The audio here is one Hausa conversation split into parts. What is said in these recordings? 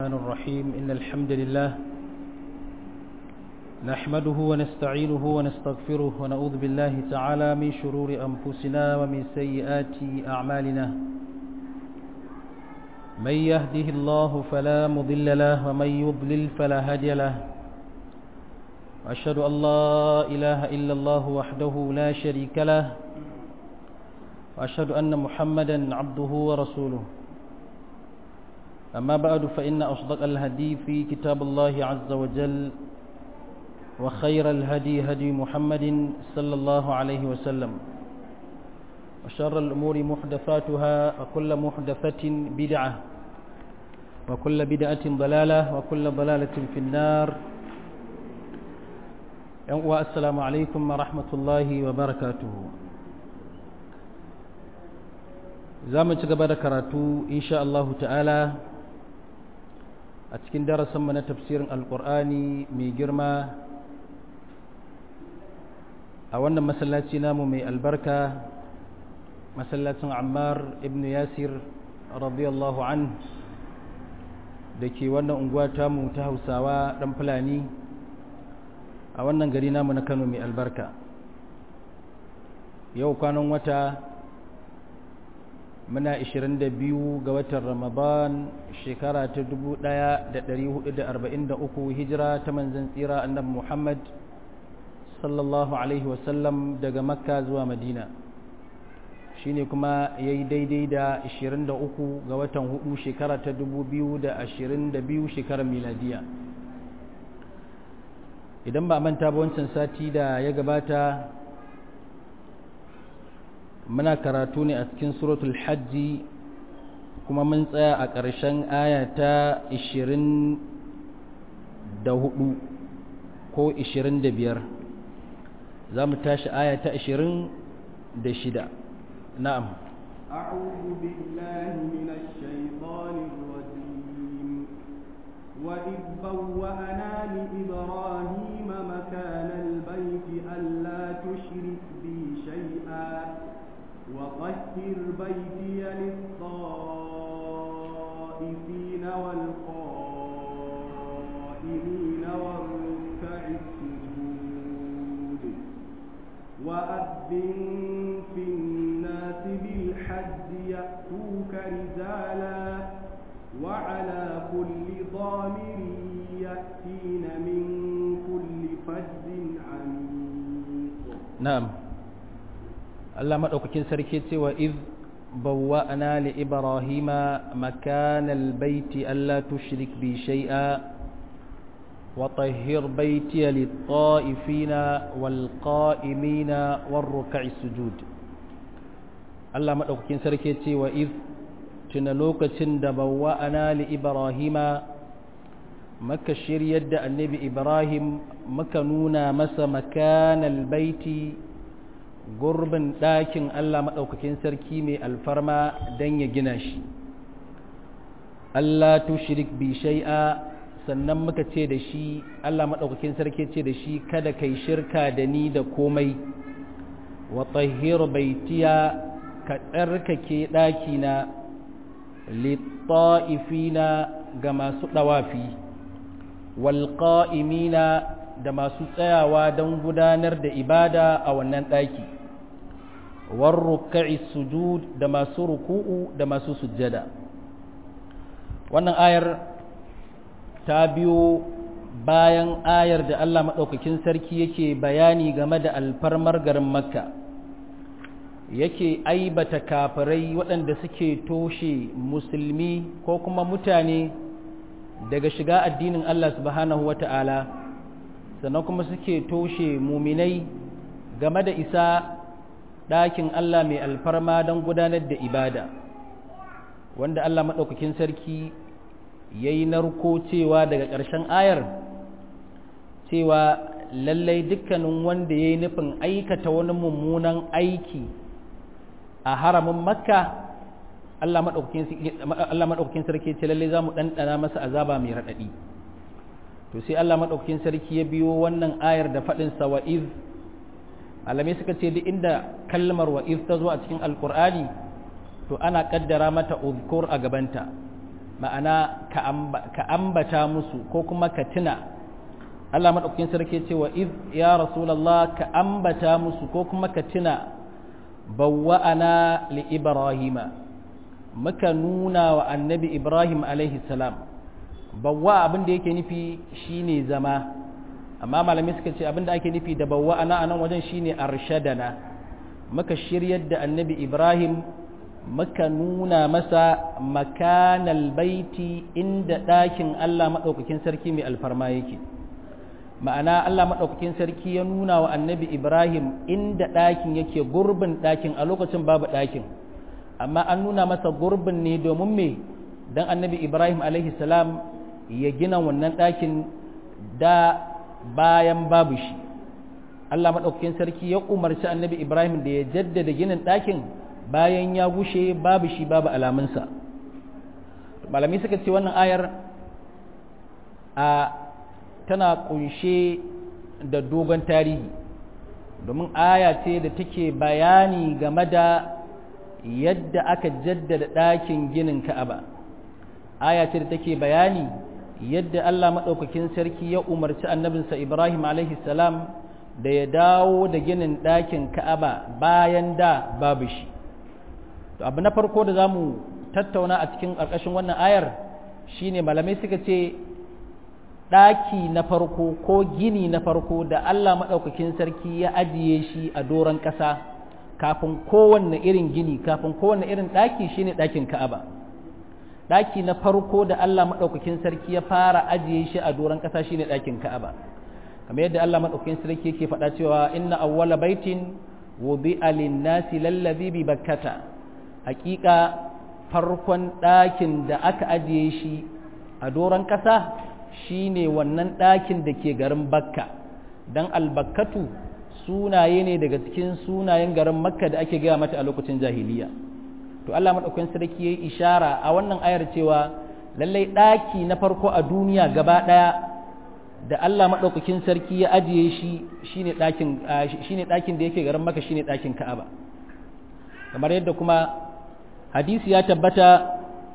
الرحمن الرحيم إن الحمد لله نحمده ونستعينه ونستغفره ونعوذ بالله تعالى من شرور أنفسنا ومن سيئات أعمالنا من يهده الله فلا مضل له ومن يضلل فلا هادي له أشهد أن لا إله إلا الله وحده لا شريك له وأشهد أن محمدا عبده ورسوله أما بعد فإن أصدق الهدي في كتاب الله عز وجل وخير الهدي هدي محمد صلى الله عليه وسلم وشر الأمور محدثاتها وكل محدثة بدعة وكل بدعة ضلالة وكل ضلالة في النار والسلام عليكم ورحمة الله وبركاته زامن تقبل كراتو إن شاء الله تعالى a cikin darasinmu na tafsirin alkur'ani mai girma a wannan masallaci namu mai albarka masallacin ammar ibn yasir radiyallahu an da ke wannan unguwa tamu ta hausawa dan fulani a wannan gari namu na kano mai albarka yau kwanan wata muna 22 ga watan ramadan shekara ta 1443 hijira ta manzan tsira annabi muhammad sallallahu alaihi wasallam daga makka zuwa madina shine kuma ya yi daidai da 23 ga watan hudu shekara ta 2022 shekarar miladiya idan ba manta ba wancan sati da ya gabata muna karatu ne a cikin suratul hajji kuma mun tsaya a ƙarshen aya ta 24 ko 25 za mu tashi aya ta 26 na'am أعوذ بالله من الشيطان الرجيم وإذ بوأنا لإبراهيم مكان البيت ألا تشرك بي شيئا وطهر بيتي للطائفين والقائمين والركع السجود وأذن في الناس بالحج يأتوك رجالا وعلى كل ضامر يأتين من كل فج عميق نعم Allah maɗaukakin sarki cewa iz bawwa'na li ibrahima makanal baiti alla tushrik bi shay'a wa tahhir baiti lit-ta'ifina wal-qa'imina war-ruk'i sujud Allah maɗaukakin sarki cewa iz tuna lokacin da bawwa'na li ibrahima maka shiryar da annabi ibrahim maka nuna masa makanal baiti gurbin ɗakin Allah maɗaukakin sarki mai alfarma don ya gina shi Allah tushrik bi shai'a sannan muka ce da shi Allah maɗaukakin sarki ce da shi kada kai shirka da ni da komai wa tahhir baitiya ka tsarkake ɗakina litta'ifina ga masu ɗawafi walƙa'imina da masu tsayawa don gudanar da ibada a wannan ɗaki warruka'i sujud da masu ruku'u da masu sujjada wannan ayar ta biyo bayan ayar da Allah maɗaukakin sarki yake bayani game da alfarmar garin makka yake aibata kafirai waɗanda suke toshe musulmi ko kuma mutane daga shiga addinin Allah subhanahu wa ta'ala sannan kuma suke toshe muminai game da isa ɗakin Allah mai alfarma don gudanar da ibada wanda Allah maɗaukakin sarki ya yi narko cewa daga ƙarshen ayar cewa lallai dukkanin wanda ya yi nufin aikata wani mummunan aiki a haramin makka Allah maɗaukakin sarki ce lallai za mu ɗanɗana masa azaba mai raɗaɗi to sai Allah maɗaukakin sarki ya biyo wannan ayar da faɗinsa wa iz alamai suka ce duk inda kalmar wa'iz ta zo a cikin alkur'ani to ana kaddara mata uzkur a gabanta ma'ana ka ambata musu ko kuma ka tuna Allah maɗaukakin sarki ce wa iz ya rasulallah ka ambata musu ko kuma ka tuna bawwa'ana li ibrahima muka nuna wa annabi ibrahim alaihi salam bawwa abin da yake nufi shine zama amma malamai suka ce abin da ake nufi da bawwa'ana a nan wajen shine arshadana muka shiryar da annabi ibrahim muka nuna masa makanal baiti inda ɗakin Allah maɗaukakin sarki mai alfarma yake ma'ana Allah maɗaukakin sarki ya nuna wa annabi Ibrahim inda ɗakin yake gurbin ɗakin a lokacin babu ɗakin amma an nuna masa gurbin ne domin me don annabi Ibrahim salam ya gina wannan ɗakin da bayan babu shi Allah maɗaukakin sarki ya umarci annabi Ibrahim da ya jaddada ginin ɗakin bayan ya gushe babu shi babu alamunsa malami suka ce wannan ayar a tana kunshe da dogon tarihi domin aya ce da take bayani game da yadda aka jaddada ɗakin ginin ka'aba aya ce da take bayani yadda Allah maɗaukakin sarki ya umarci annabinsa Ibrahim salam da ya dawo da ginin ɗakin ka'aba bayan da babu shi to abu na farko da za mu tattauna a cikin ƙarƙashin wannan ayar shine malamai suka ce ɗaki na farko ko gini na farko da Allah maɗaukakin sarki ya ajiye shi a doron ƙasa kafin kowanne irin gini kafin kowanne irin ɗaki shine ɗakin ka'aba ɗaki na farko da Allah maɗaukakin sarki ya fara ajiye shi a doron ƙasa shine ɗakin ka'aba kamar yadda Allah maɗaukakin sarki yake faɗa cewa inna awwala baitin wudi'a lin-nasi lallazi bi bakkata hakika farkon ɗakin da aka ajiye shi a doron ƙasa shine wannan ɗakin da ke garin bakka don albakkatu sunaye ne daga cikin sunayen garin makka da ake gaya mata a lokacin jahiliya to Allah maɗaukakin sarki ya yi ishara a wannan ayar cewa lallai ɗaki na farko a duniya gaba ɗaya da Allah maɗaukakin sarki ya ajiye shi shine ɗakin da yake garin makka shine ɗakin ka'aba kamar yadda kuma hadisi ya tabbata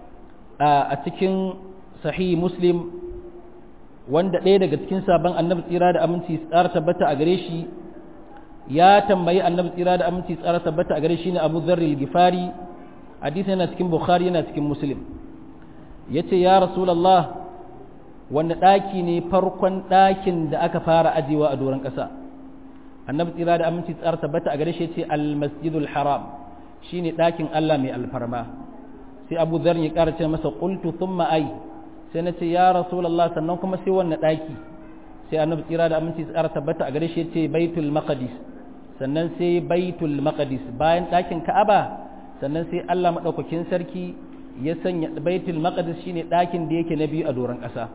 a cikin sahih muslim wanda ɗaya daga cikin sabon annabi tsira da aminci tsara tabbata a gare shi ya tambayi annabi tsira da aminci tsara tabbata a gare shi ne abu zarri gifari hadisi yana cikin bukhari yana cikin muslim ya ce ya rasulallah wanda ɗaki ne farkon ɗakin da aka fara ajiyewa a doron ƙasa annabi tsira da aminci tsara tabbata a gare shi ya ce almasjidul haram shine ɗakin allah mai alfarma sai abu zarri ya ƙara ce masa qultu thumma ai sai na ce ya rasulallah sannan kuma sai wannan ɗaki sai annabi tsira da aminci tsara tabbata a gare shi ce baitul maqdis sannan sai baitul maqdis bayan ɗakin ka'aba sannan sai Allah madaukakin sarki ya sanya baitul maqdis shine ɗakin da yake na biyu a doron ƙasa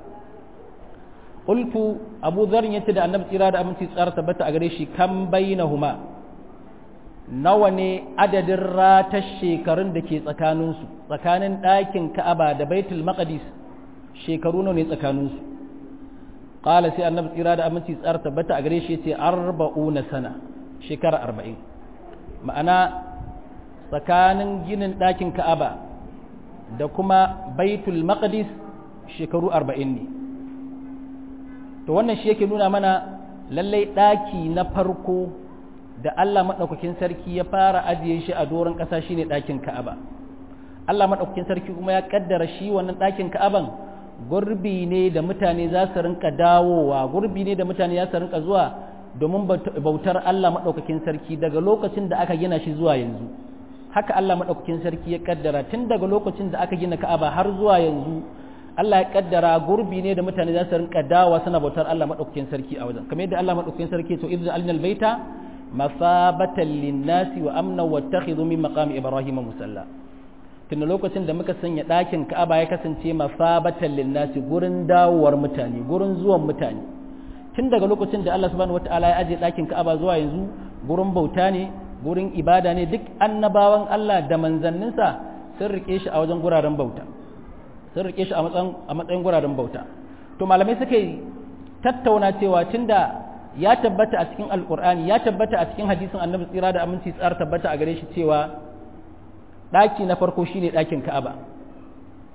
qultu abu dhar yace da annabi tsira da aminci tsara tabbata a gare shi kam bainahuma nawa ne adadin ratar shekarun da ke tsakaninsu tsakanin ɗakin ka'aba da baitul maqdis shekaru nawa ne tsakaninsu ƙala sai annabi tsira da aminci tsar tabbata a gare shi ce arba'una sana shekara arba'in ma'ana tsakanin ginin ɗakin ka'aba da kuma baitul maqdis shekaru arba'in ne to wannan shi yake nuna mana lallai ɗaki na farko da Allah maɗaukakin sarki ya fara ajiye shi a doron ƙasa shine ɗakin ka'aba Allah maɗaukakin sarki kuma ya ƙaddara shi wannan ɗakin ka'aban gurbi ne da mutane za su rinka dawowa gurbi ne da mutane za su rinka zuwa domin bautar Allah maɗaukakin sarki daga lokacin da aka gina shi zuwa yanzu haka Allah maɗaukakin sarki ya kaddara tun daga lokacin da aka gina Ka'aba har zuwa yanzu Allah ya kaddara gurbi ne da mutane za su rinka dawowa suna bautar Allah maɗaukakin sarki a wajen kamar yadda Allah maɗaukakin sarki to idza alnal baita masabatan linnasi wa amna wattakhidhu min maqami ibrahim musalla tun lokacin da muka sanya ɗakin ka'aba ya kasance masabatan linnasi gurin dawowar mutane gurin zuwan mutane tun daga lokacin da Allah subhanahu wataala ya aje ɗakin ka'aba zuwa yanzu gurin bauta ne gurin ibada ne duk annabawan Allah da manzanninsa sun rike shi a wajen guraren bauta sun rike shi a matsayin a matsayin guraren bauta to malamai suka yi tattauna cewa tunda ya tabbata a cikin alkur'ani ya tabbata a cikin hadisin annabi tsira da aminci tsar tabbata a gare shi cewa ɗaki na farko shine ɗakin ka'aba to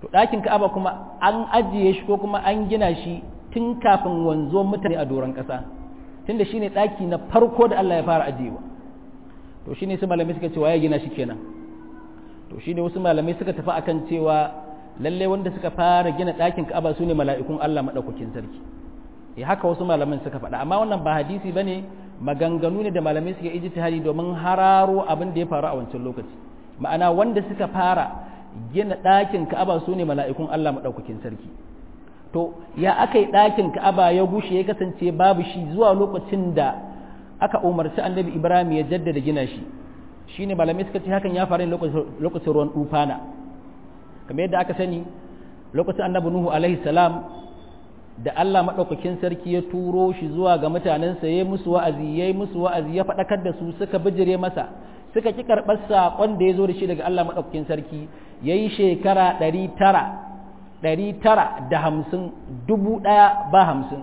to ɗakin ka'aba kuma an ajiye shi ko kuma an gina shi tun kafin wanzo mutane a doron ƙasa tunda shine ɗaki na farko da Allah ya fara ajiyewa to shine su malamai suka ce waye gina shi kenan to shine wasu malamai suka tafi akan cewa lalle wanda suka fara gina ɗakin ka'aba su ne mala'ikun Allah maɗaukakin sarki ya haka wasu malaman suka faɗa amma wannan ba hadisi bane maganganu ne da malamai suka ijtihadi domin hararo abin da ya faru a wancan lokaci ma'ana wanda suka fara gina ɗakin ka'aba su ne mala'ikun Allah maɗaukakin sarki to ya aka yi ɗakin ka'aba ya gushe ya kasance babu shi zuwa lokacin da aka umarci annabi ibrahim ya jaddada gina shi shine malamai suka ce hakan ya faru lokacin ruwan dufana kamar yadda aka sani lokacin annabi nuhu alaihi salam da Allah maɗaukakin sarki ya turo shi zuwa ga mutanensa ya musu wa'azi ya musu wa'azi ya faɗakar da su suka bijire masa suka ki karɓar saƙon da ya zo da shi daga Allah maɗaukakin sarki ya yi shekara ɗari tara ɗari tara da hamsin dubu ɗaya ba hamsin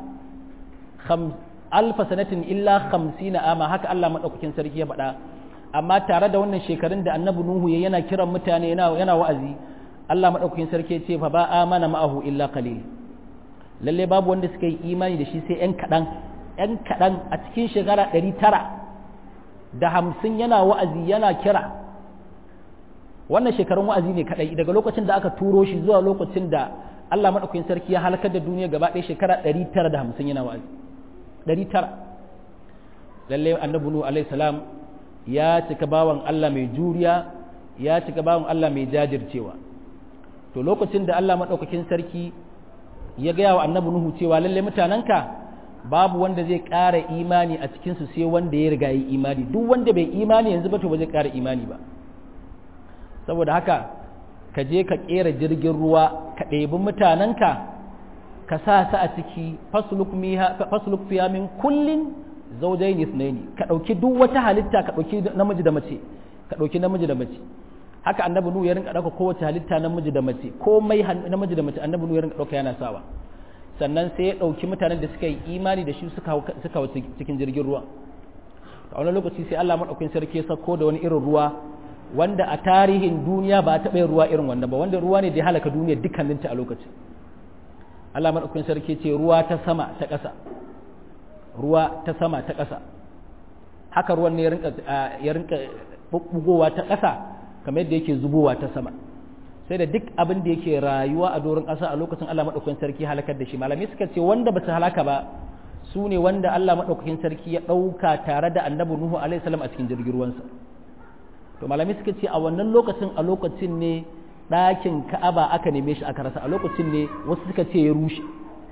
alfa sanatin illa hamsin ama haka Allah maɗaukakin sarki ya faɗa amma tare da wannan shekarun da annabi Nuhu ya yana kiran mutane yana wa'azi Allah maɗaukakin sarki ya ce fa ba amana ma'ahu illa qalil lalle babu wanda suka yi imani da shi sai ‘yan kaɗan ‘yan kaɗan a cikin shekara ɗari tara da hamsin yana wa'azi yana kira wannan shekarun wa'azi ne kaɗai daga lokacin da aka turo shi zuwa lokacin da Allah maɗaukakin sarki ya halakar da duniya gaba ɗaya shekara ɗari tara da hamsin yana wa'azi ɗari tara lalle annabi nuhu alaihi salam ya cika bawan Allah mai juriya ya cika bawan Allah mai jajircewa to lokacin da Allah maɗaukakin sarki ya gaya wa annabi Nuhu cewa lalle mutanenka babu wanda zai ƙara imani a cikinsu sai wanda ya riga yi imani duk wanda bai imani yanzu ba to ba zai ƙara imani ba saboda haka ka je ka ƙera jirgin ruwa ka ɗebi mutanenka ka sa su a ciki fasluk fiya min kullin zaujain ithnaini ka ɗauki duk wata halitta ka ɗauki namiji da mace ka ɗauki namiji da mace haka annabi nuhu ya rinka ɗauka kowace halitta namiji da mace komai namiji da mace annabi nuhu ya rinka ɗauka yana sawa sannan sai ya ɗauki mutanen da suka yi imani da shi suka hau cikin jirgin ruwa a wani lokaci sai Allah maɗaukin sarki ya sako da wani irin ruwa wanda a tarihin duniya ba a taɓa yin ruwa irin wannan ba wanda ruwa ne da ya halaka duniya dukkaninta a lokacin Allah maɗaukin sarki ce ruwa ta sama ta ƙasa ruwa ta sama ta ƙasa haka ruwan ne ya rinka bugowa ta ƙasa kamar yadda yake zubowa ta sama sai da duk abin da yake rayuwa a doron ƙasa a lokacin Allah maɗaukakin sarki halakar da shi malamai suka ce wanda ba su halaka ba su ne wanda Allah maɗaukakin sarki ya ɗauka tare da annabi Nuhu alaihi salam a cikin jirgin ruwansa to malamai suka ce a wannan lokacin a lokacin ne ɗakin Ka'aba aka neme shi aka rasa a lokacin ne wasu suka ce ya rushe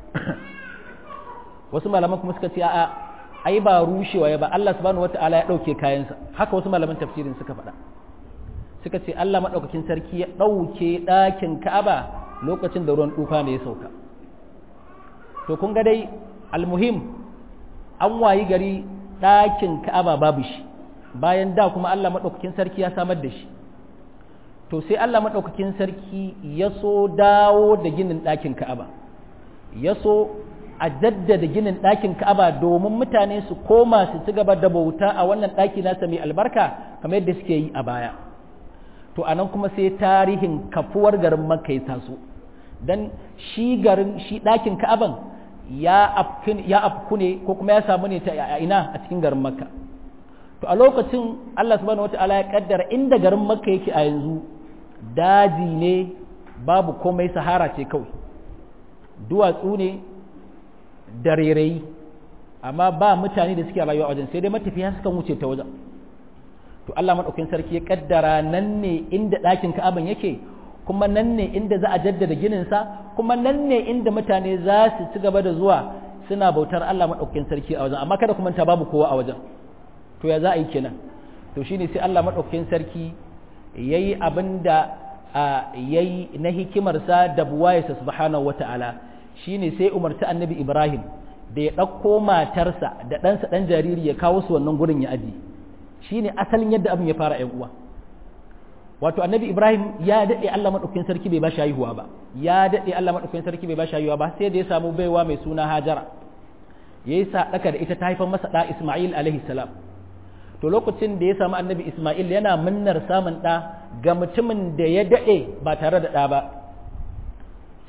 wasu malaman kuma suka ce a'a ai ba rushewa ya ba Allah subhanahu wataala ya ɗauke kayansa haka wasu malaman tafsirin suka faɗa suka ce Allah maɗaukakin sarki ya ɗauke ɗakin Ka'aba lokacin da ruwan tufa ne ya sauka to kun ga dai almuhim an wayi gari ɗakin Ka'aba babu shi bayan da kuma Allah maɗaukakin sarki ya samar da shi to sai Allah maɗaukakin sarki ya so dawo da ginin ɗakin Ka'aba ya so a jaddada ginin ɗakin Ka'aba domin mutane su koma su ci gaba da bauta a wannan ɗaki nasa mai albarka kamar yadda suke yi a baya to anan kuma sai tarihin kafuwar garin makka ya taso dan shi garin shi ɗakin ka'aban ya afku ne ko kuma ya samu ne ta ina a cikin garin makka to a lokacin Allah subhanahu wata'ala ya kaddara inda garin makka yake a yanzu daji ne babu komai sahara ce kawai duwatsu ne da rairayi amma ba mutane da suke rayuwa a wajen sai dai matafiya suka wuce ta wajen to Allah maɗaukin sarki ya kaddara nan ne inda ɗakin ka'aban yake kuma nan ne inda za a jaddada gininsa kuma nan ne inda mutane za su ci gaba da zuwa suna bautar Allah maɗaukin sarki a wajen amma kada kuma ta babu kowa a wajen to ya za a yi kenan to shine sai Allah maɗaukin sarki yayi abin da yayi na hikimarsa da buwayarsa subhanahu wata'ala shine sai umarci annabi Ibrahim da ya ɗauko matarsa da ɗansa ɗan jariri ya kawo su wannan gurin ya ajiye shi ne asalin yadda abin ya fara uwa wato annabi ibrahim ya daɗe allah maɗaukin sarki bai ba shi haihuwa ba ya daɗe allah maɗaukin sarki bai ba shi haihuwa ba sai da ya samu baiwa mai suna hajara ya yi saɗaka da ita ta haifar masa ɗa isma'il alaihi salam to lokacin da ya samu annabi isma'il yana munnar samun ɗa ga mutumin da ya daɗe ba tare da ɗa ba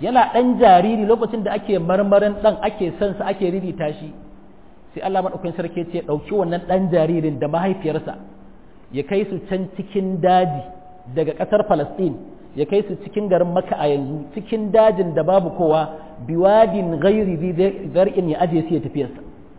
yana ɗan jariri lokacin da ake marmarin ɗan ake son sa ake ririta shi sai Allah maɗaukakin sarki ce ɗauki wannan ɗan jaririn da mahaifiyarsa ya kai su can cikin daji daga ƙasar Falasɗin ya kai su cikin garin Makka a yanzu cikin dajin da babu kowa biwadin ghairi zar'in ya aje su ya tafiyarsa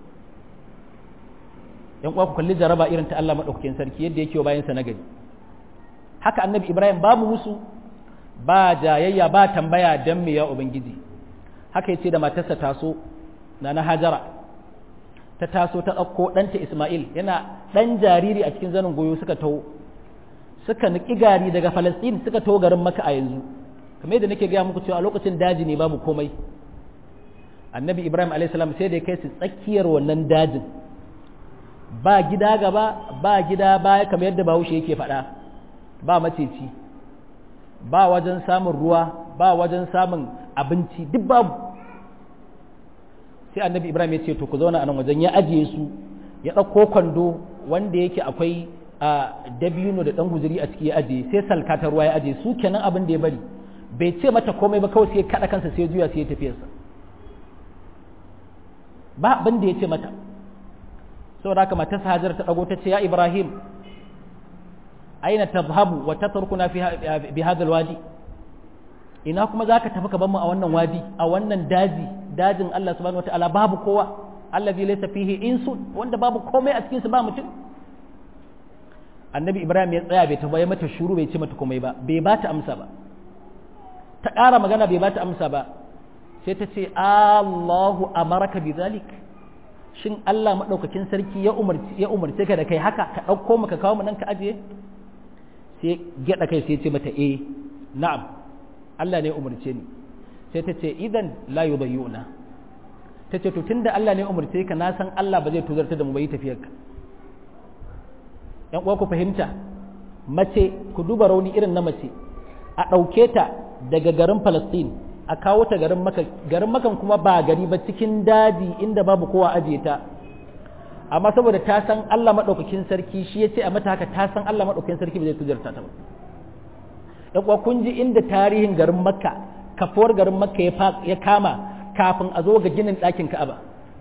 yan uwa ku kalli jaraba irin ta Allah maɗaukakin sarki yadda yake bayan sa na gari haka annabi Ibrahim babu musu ba jayayya ba tambaya dan me ya ubangiji haka yace da matarsa taso na na Hajara ta taso ta ɗauko ɗanta Ismail yana ɗan jariri a cikin zanin goyo suka taho suka niki gari daga Falasɗin suka taho garin Makka a yanzu kamar yadda nake gaya muku cewa a lokacin daji ne babu komai annabi Ibrahim alayhi salam sai da ya kai su tsakiyar wannan dajin ba gida gaba ba gida baya kamar yadda Bahaushe yake faɗa ba maceci ba wajen samun ruwa ba wajen samun abinci duk babu sai annabi ibrahim ya ce to ku zauna a nan wajen ya ajiye su ya ɗauko kwando wanda yake akwai a dabino da ɗan guzuri a ciki ya ajiye sai salka ta ruwa ya ajiye su kenan abin da ya bari bai ce mata komai ba kawai sai ya kaɗa kansa sai ya juya sai ya tafiyarsa ba abin da ya ce mata saboda haka matarsa hajar ta ɗago ta ce ya ibrahim aina tazhabu wa tatrukuna fi bi hadha alwadi ina kuma zaka tafi ka mu a wannan wadi a wannan daji dajin Allah subhanahu wataala babu kowa allazi laysa fihi insun wanda babu komai a cikin sa ba mutum annabi ibrahim ya tsaya bai tafi mata shuru bai ce mata komai ba bai ba ta amsa ba ta ƙara magana bai ba ta amsa ba sai ta ce Allahu amaraka bi zalik shin Allah madaukakin sarki ya umarci ya umarce ka da kai haka ka dauko mu ka kawo mu nan ka ajiye sai gyada kai sai ce mata eh na'am Allah ne ya umarce ni sai ta ce idan la yudayyuna ta ce to tunda Allah ne ya umarce ka na san Allah ba zai tuzarta da mu bai tafiyar ka yan uwa ku fahimta mace ku duba rauni irin na mace a ɗauke ta daga garin Palestine a kawo ta garin Makka garin Makkan kuma ba gari ba cikin daji inda babu kowa ajiye ta amma saboda ta san Allah maɗaukakin sarki shi ya ce a mata haka ta san Allah maɗaukakin sarki ba zai tujarta ta ba kuwa kun ji inda tarihin garin makka kafuwar garin makka ya kama kafin a zo ga ginin ɗakin ka'aba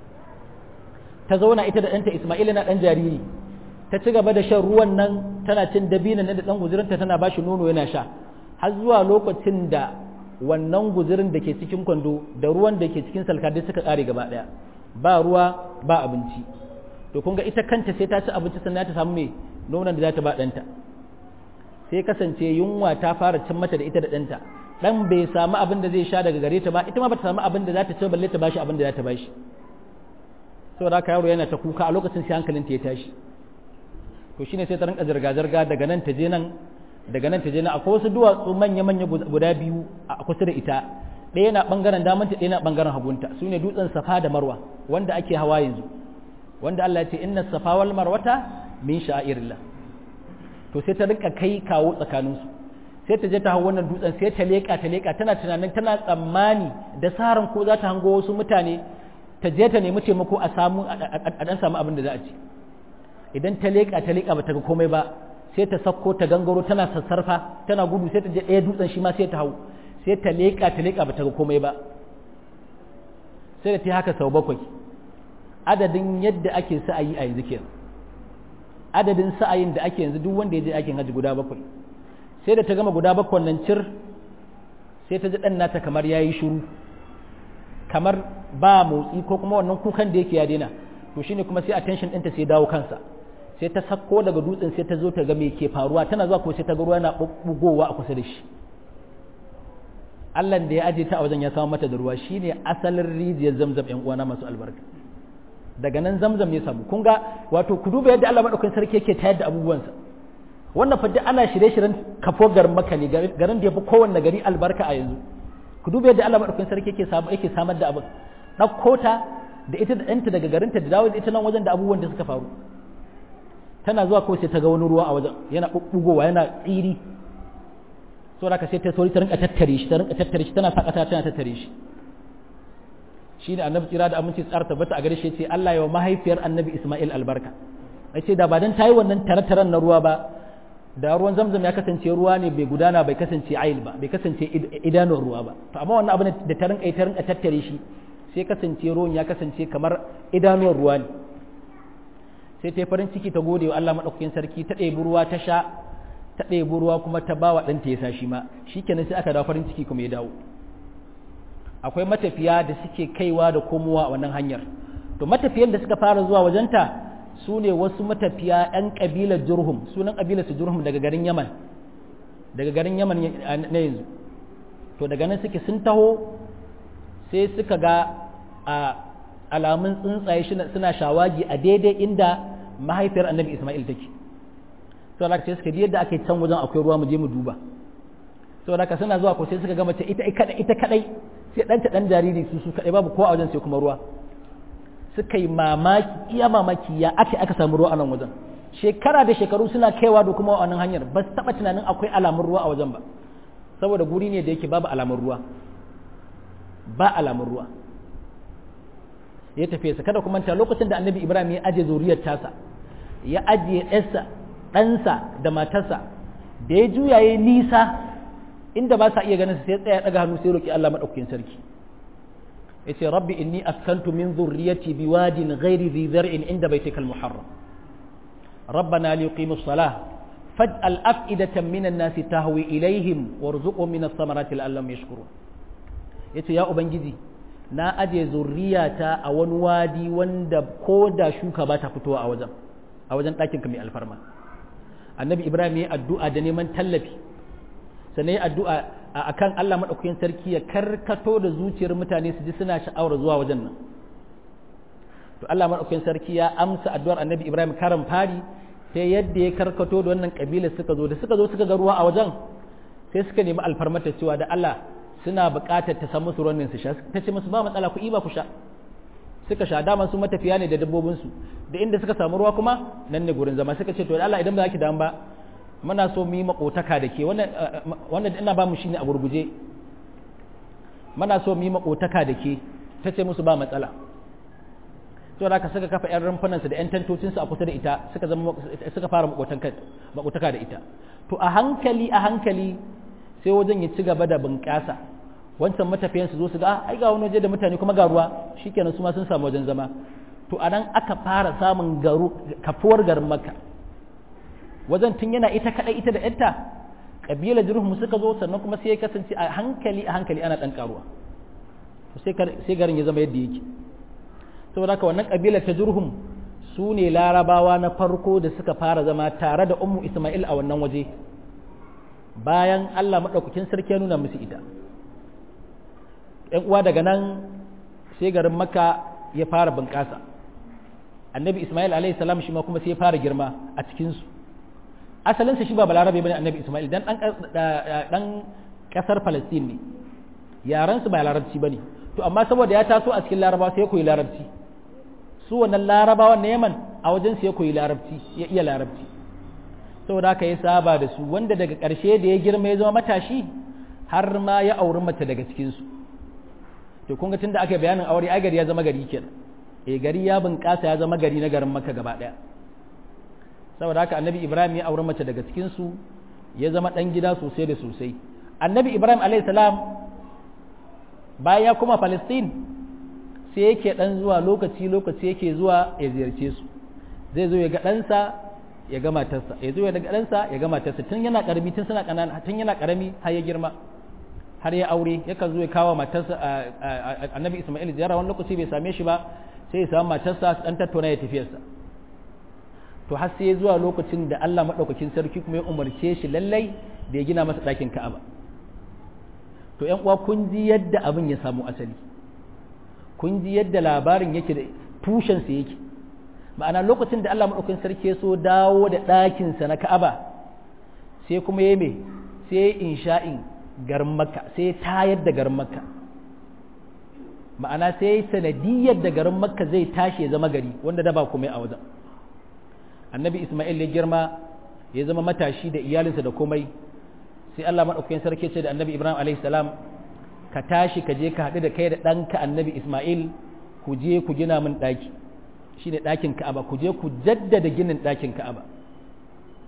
ta zauna ita da ɗanta ismail na ɗan jariri ta ci gaba da shan ruwan nan tana cin dabinan da ɗan guzurinta tana ba shi nono yana sha har zuwa lokacin da wannan guzurin da ke cikin kwando da ruwan da ke cikin salka duk suka ƙare gaba ɗaya ba ruwa ba abinci to kun ga ita kanta sai ta ci abinci sannan ta samu mai nonon da za ta ba ɗanta sai kasance yunwa ta fara cin mata da ita da ɗanta ɗan bai samu abin da zai sha daga gare ta ba ita ma ba ta samu abin da za ta ci balle ta bashi abin da za ta bashi saboda haka yaro yana ta kuka a lokacin sai hankalin ta ya tashi to shine sai ta rinka zirga zirga daga nan ta je nan daga nan ta je nan akwai wasu duwatsu manya manya guda biyu a kusa da ita ɗaya na bangaren damanta ɗaya na bangaren hagunta su ne dutsen safa da marwa wanda ake hawa yanzu wanda Allah ya ce inna safa wal marwata min sha'irillah to sai ta rinka kai kawo tsakaninsu sai ta je ta hau wannan dutsen sai ta leƙa ta leƙa tana tunanin tana tsammani da saran ko za ta hango wasu mutane ta je ta nemi taimako a samu a dan samu abin da za a ci idan ta leƙa ta leƙa ba ta ga komai ba sai ta sakko ta gangaro tana sassarfa tana gudu sai ta je ɗaya dutsen shi ma sai ta hau sai ta leƙa ta leƙa ba ta ga komai ba sai da ta haka sau bakwai adadin yadda ake sa'ayi a yanzu kenan adadin sa'ayin da ake yanzu duk wanda ya je aikin hajji guda bakwai sai da ta gama guda bakwai nan cir sai ta ji ɗan nata kamar ya yi shuru kamar ba motsi ko kuma wannan kukan da yake ya daina to shine kuma sai attention ɗinta sai dawo kansa sai ta sako daga dutsen sai ta zo ta ga me ke faruwa tana zuwa ko sai ta ga ruwa yana bugowa a kusa da shi Allah da ya aje ta a wajen ya samu mata da ruwa shine asalin rijiyar zamzam ƴan uwana masu albarka daga nan zamzam ne samu kun ga wato ku duba yadda Allah madaukakin sarki yake tayar da abubuwansa wannan fa ana shirye-shiryen kafo garin Makka ne garin da yafi kowanne gari albarka a yanzu ku duba yadda Allah madaukakin sarki yake samu yake samar da abin ɗauko ta da ita da ɗanta daga garinta da dawo da ita nan wajen da abubuwan da suka faru tana zuwa kawai sai ta ga wani ruwa a wajen yana bubbugowa yana tsiri so da ka sai ta sauri ta rinka tattare shi ta rinka tattare shi tana sakata tana tattare shi shine annabi tsira da aminci tsara tabbata a gare shi yace Allah ya wa mahaifiyar annabi Isma'il albarka yace da ba dan tayi wannan tare-taren na ruwa ba da ruwan zamzam ya kasance ruwa ne bai gudana bai kasance ayil ba bai kasance idanun ruwa ba to amma wannan abin da ta rinka ta rinka tattare shi sai kasance ruwan ya kasance kamar idanuwar ruwa ne sai ta yi farin ciki ta gode wa Allah maɗaukakin sarki ta ɗebi ruwa ta sha ta ɗebi ruwa kuma ta ba wa ɗanta ya sa shi ma shi kenan sai aka dawo farin ciki kuma ya dawo akwai matafiya da suke kaiwa da komowa a wannan hanyar to matafiyan da suka fara zuwa wajenta su ne wasu matafiya 'yan ƙabilar jurhum sunan ƙabilar su jurhum daga garin yaman daga garin yaman na yanzu to daga nan suke sun taho sai suka ga a alamun tsuntsaye suna shawagi a daidai inda mahaifiyar annabi ismail take to da ce suka ji yadda ake can wajen akwai ruwa mu je mu duba to da suna zuwa ko sai suka ga mace ita ita kadai sai ɗanta ɗan jariri su su kadai babu kowa a wajen sai kuma ruwa suka yi mamaki iya mamaki ya ake aka samu ruwa a nan wajen shekara da shekaru suna kaiwa da kuma wannan hanyar ba su taɓa tunanin akwai alamun ruwa a wajen ba saboda guri ne da yake babu alamun ruwa ba alamun ruwa ya tafi sa kada kuma ta lokacin da annabi ibrahim ya aje zuriyar tasa ya ajiye ɗansa ɗansa da matarsa da ya juya ya nisa inda ba sa iya ganin sai tsaya daga hannu sai roki Allah madaukakin sarki yace rabbi inni askantu min dhurriyyati biwadin ghairi dhi zar'in inda baitikal muharram rabbana liyuqimus salah faj'al af'idatan minan nasi tahwi ilaihim warzuqhum minas samarati la'allahum yashkurun yace ya ubangiji na aje zurriyata a wani wadi wanda ko da shuka ba ta fitowa a wajen a wajen ɗakin ka mai alfarma annabi ibrahim ya addu'a da neman tallafi sannan ya addu'a a kan allah maɗaukakin sarki ya karkato da zuciyar mutane su ji suna sha'awar zuwa wajen nan to allah maɗaukakin sarki ya amsa addu'ar annabi ibrahim karan fari ta yadda ya karkato da wannan ƙabila suka zo da suka zo suka ga ruwa a wajen sai suka nemi alfarmata cewa da allah suna buƙatar ta samu su ruwan su sha ta ce musu ba matsala ku iba ku sha suka sha dama su matafiya ne da dabbobinsu da inda suka samu ruwa kuma nan ne gurin zama suka ce to Allah idan ba za ki damu ba muna so mu yi makotaka da ke wannan ina ba mu shine a gurguje muna so mu yi makotaka da ke ta ce musu ba matsala to da ka suka kafa yan rumfunansu da yan tantocinsu a kusa da ita suka zama suka fara makotaka da ita to a hankali a hankali sai wajen ya ci gaba da bunƙasa wancan matafiyan su zo su ga ai ga wani waje da mutane kuma ga ruwa shikenan su ma sun samu wajen zama to anan aka fara samun garu kafuwar garin makka wajen tun yana ita kadai ita da yarta kabilar jirhum suka zo sannan kuma sai ya kasance a hankali a hankali ana dan karuwa sai garin ya zama yadda yake saboda haka wannan kabilar ta jirhum su ne larabawa na farko da suka fara zama tare da ummu isma'il a wannan waje bayan Allah maɗaukakin sarki ya nuna musu ita ‘yan uwa daga nan sai garin maka ya fara bunƙasa annabi ismail alaihi salam shi ma kuma sai ya fara girma a cikinsu asalinsa shi ba balarabe bane annabi ismail dan dan ƙasar palestine ne yaransu ba larabci bane to amma saboda ya taso a cikin larabawa sai ya koyi larabci su wannan larabawan na yaman a wajen su ya koyi larabci ya iya larabci saboda haka ya saba da su wanda daga ƙarshe da ya girma ya zama matashi har ma ya auri mace daga cikinsu to kun ga tunda aka bayanin aure ai gari ya zama gari kenan eh gari ya bunƙasa ya zama gari na garin Makka gaba ɗaya saboda haka annabi Ibrahim ya auri mace daga cikinsu ya zama ɗan gida sosai da sosai annabi Ibrahim alayhi salam bayan ya kuma Palestine sai yake ɗan zuwa lokaci lokaci yake zuwa ya ziyarce su zai zo ya ga ɗansa ya ga matarsa ya zo ya daga ɗansa ya ga matarsa tun yana ƙarami tun suna ƙanana tun yana ƙarami har ya girma har ya aure yakan zo ya kawo matarsa annabi isma'il ziyara wani lokaci bai same shi ba sai ya samu matarsa su ɗan tattauna ya tafiyarsa to har sai zuwa lokacin da Allah maɗaukakin sarki kuma ya umarce shi lallai da ya gina masa ɗakin ka'aba to ƴan uwa kun ji yadda abin ya samu asali kun ji yadda labarin yake da tushensa yake ma'ana lokacin da Allah maɗaukin sarki ya so dawo da ɗakinsa na Ka'aba sai kuma ya me sai insha'in garin Makka sai tayar da garin Makka ma'ana sai sanadiyar da garin Makka zai tashi ya zama gari wanda da ba komai a wajen annabi Ismail ya girma ya zama matashi da iyalinsa da komai sai Allah maɗaukin sarki ce da annabi Ibrahim alaihi salam ka tashi ka je ka haɗu da kai da ɗanka annabi Ismail ku je ku gina min ɗaki shine ɗakin Ka'aba ku je ku jaddada ginin ɗakin Ka'aba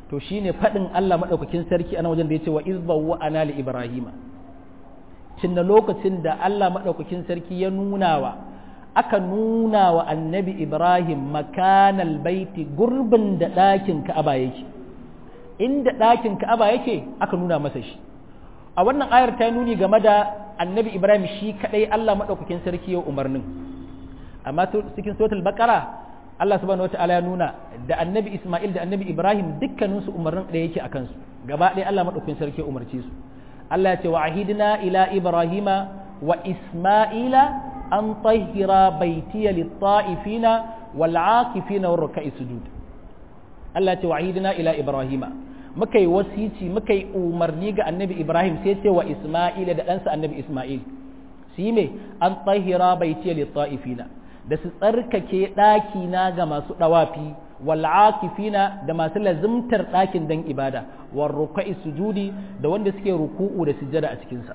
to shine faɗin Allah maɗaukakin sarki ana wajen da ya ce wa izbawa ana li ibrahima cinna lokacin da Allah maɗaukakin sarki ya nuna wa aka nuna wa annabi ibrahim makanal baiti gurbin da ɗakin ka'aba yake inda ɗakin ka'aba yake aka nuna masa shi a wannan ayar ta nuni game da annabi ibrahim shi kaɗai Allah maɗaukakin sarki ya umarnin amma cikin suratul baqara Allah subhanahu wata'ala ya nuna da annabi Ismail da annabi Ibrahim dukkaninsu umarnin ɗaya yake a kansu gaba ɗaya Allah maɗaukakin sarki umarce su Allah ya ce wa ahidna ila Ibrahima wa Ismaila an tahira baitiya lit-ta'ifina wal 'akifina war ruk'i sujud Allah ya ce wa ahidna ila Ibrahima muka yi wasici muka yi umarni ga annabi Ibrahim sai ce wa Ismaila da ɗansa annabi Ismail su yi me an tahira baitiya lit-ta'ifina da su tsarkake ɗakina ga masu ɗawafi wal'akifina da masu lazimtar ɗakin don ibada war ruka'i sujudi da wanda suke ruku'u da sujjada a cikinsa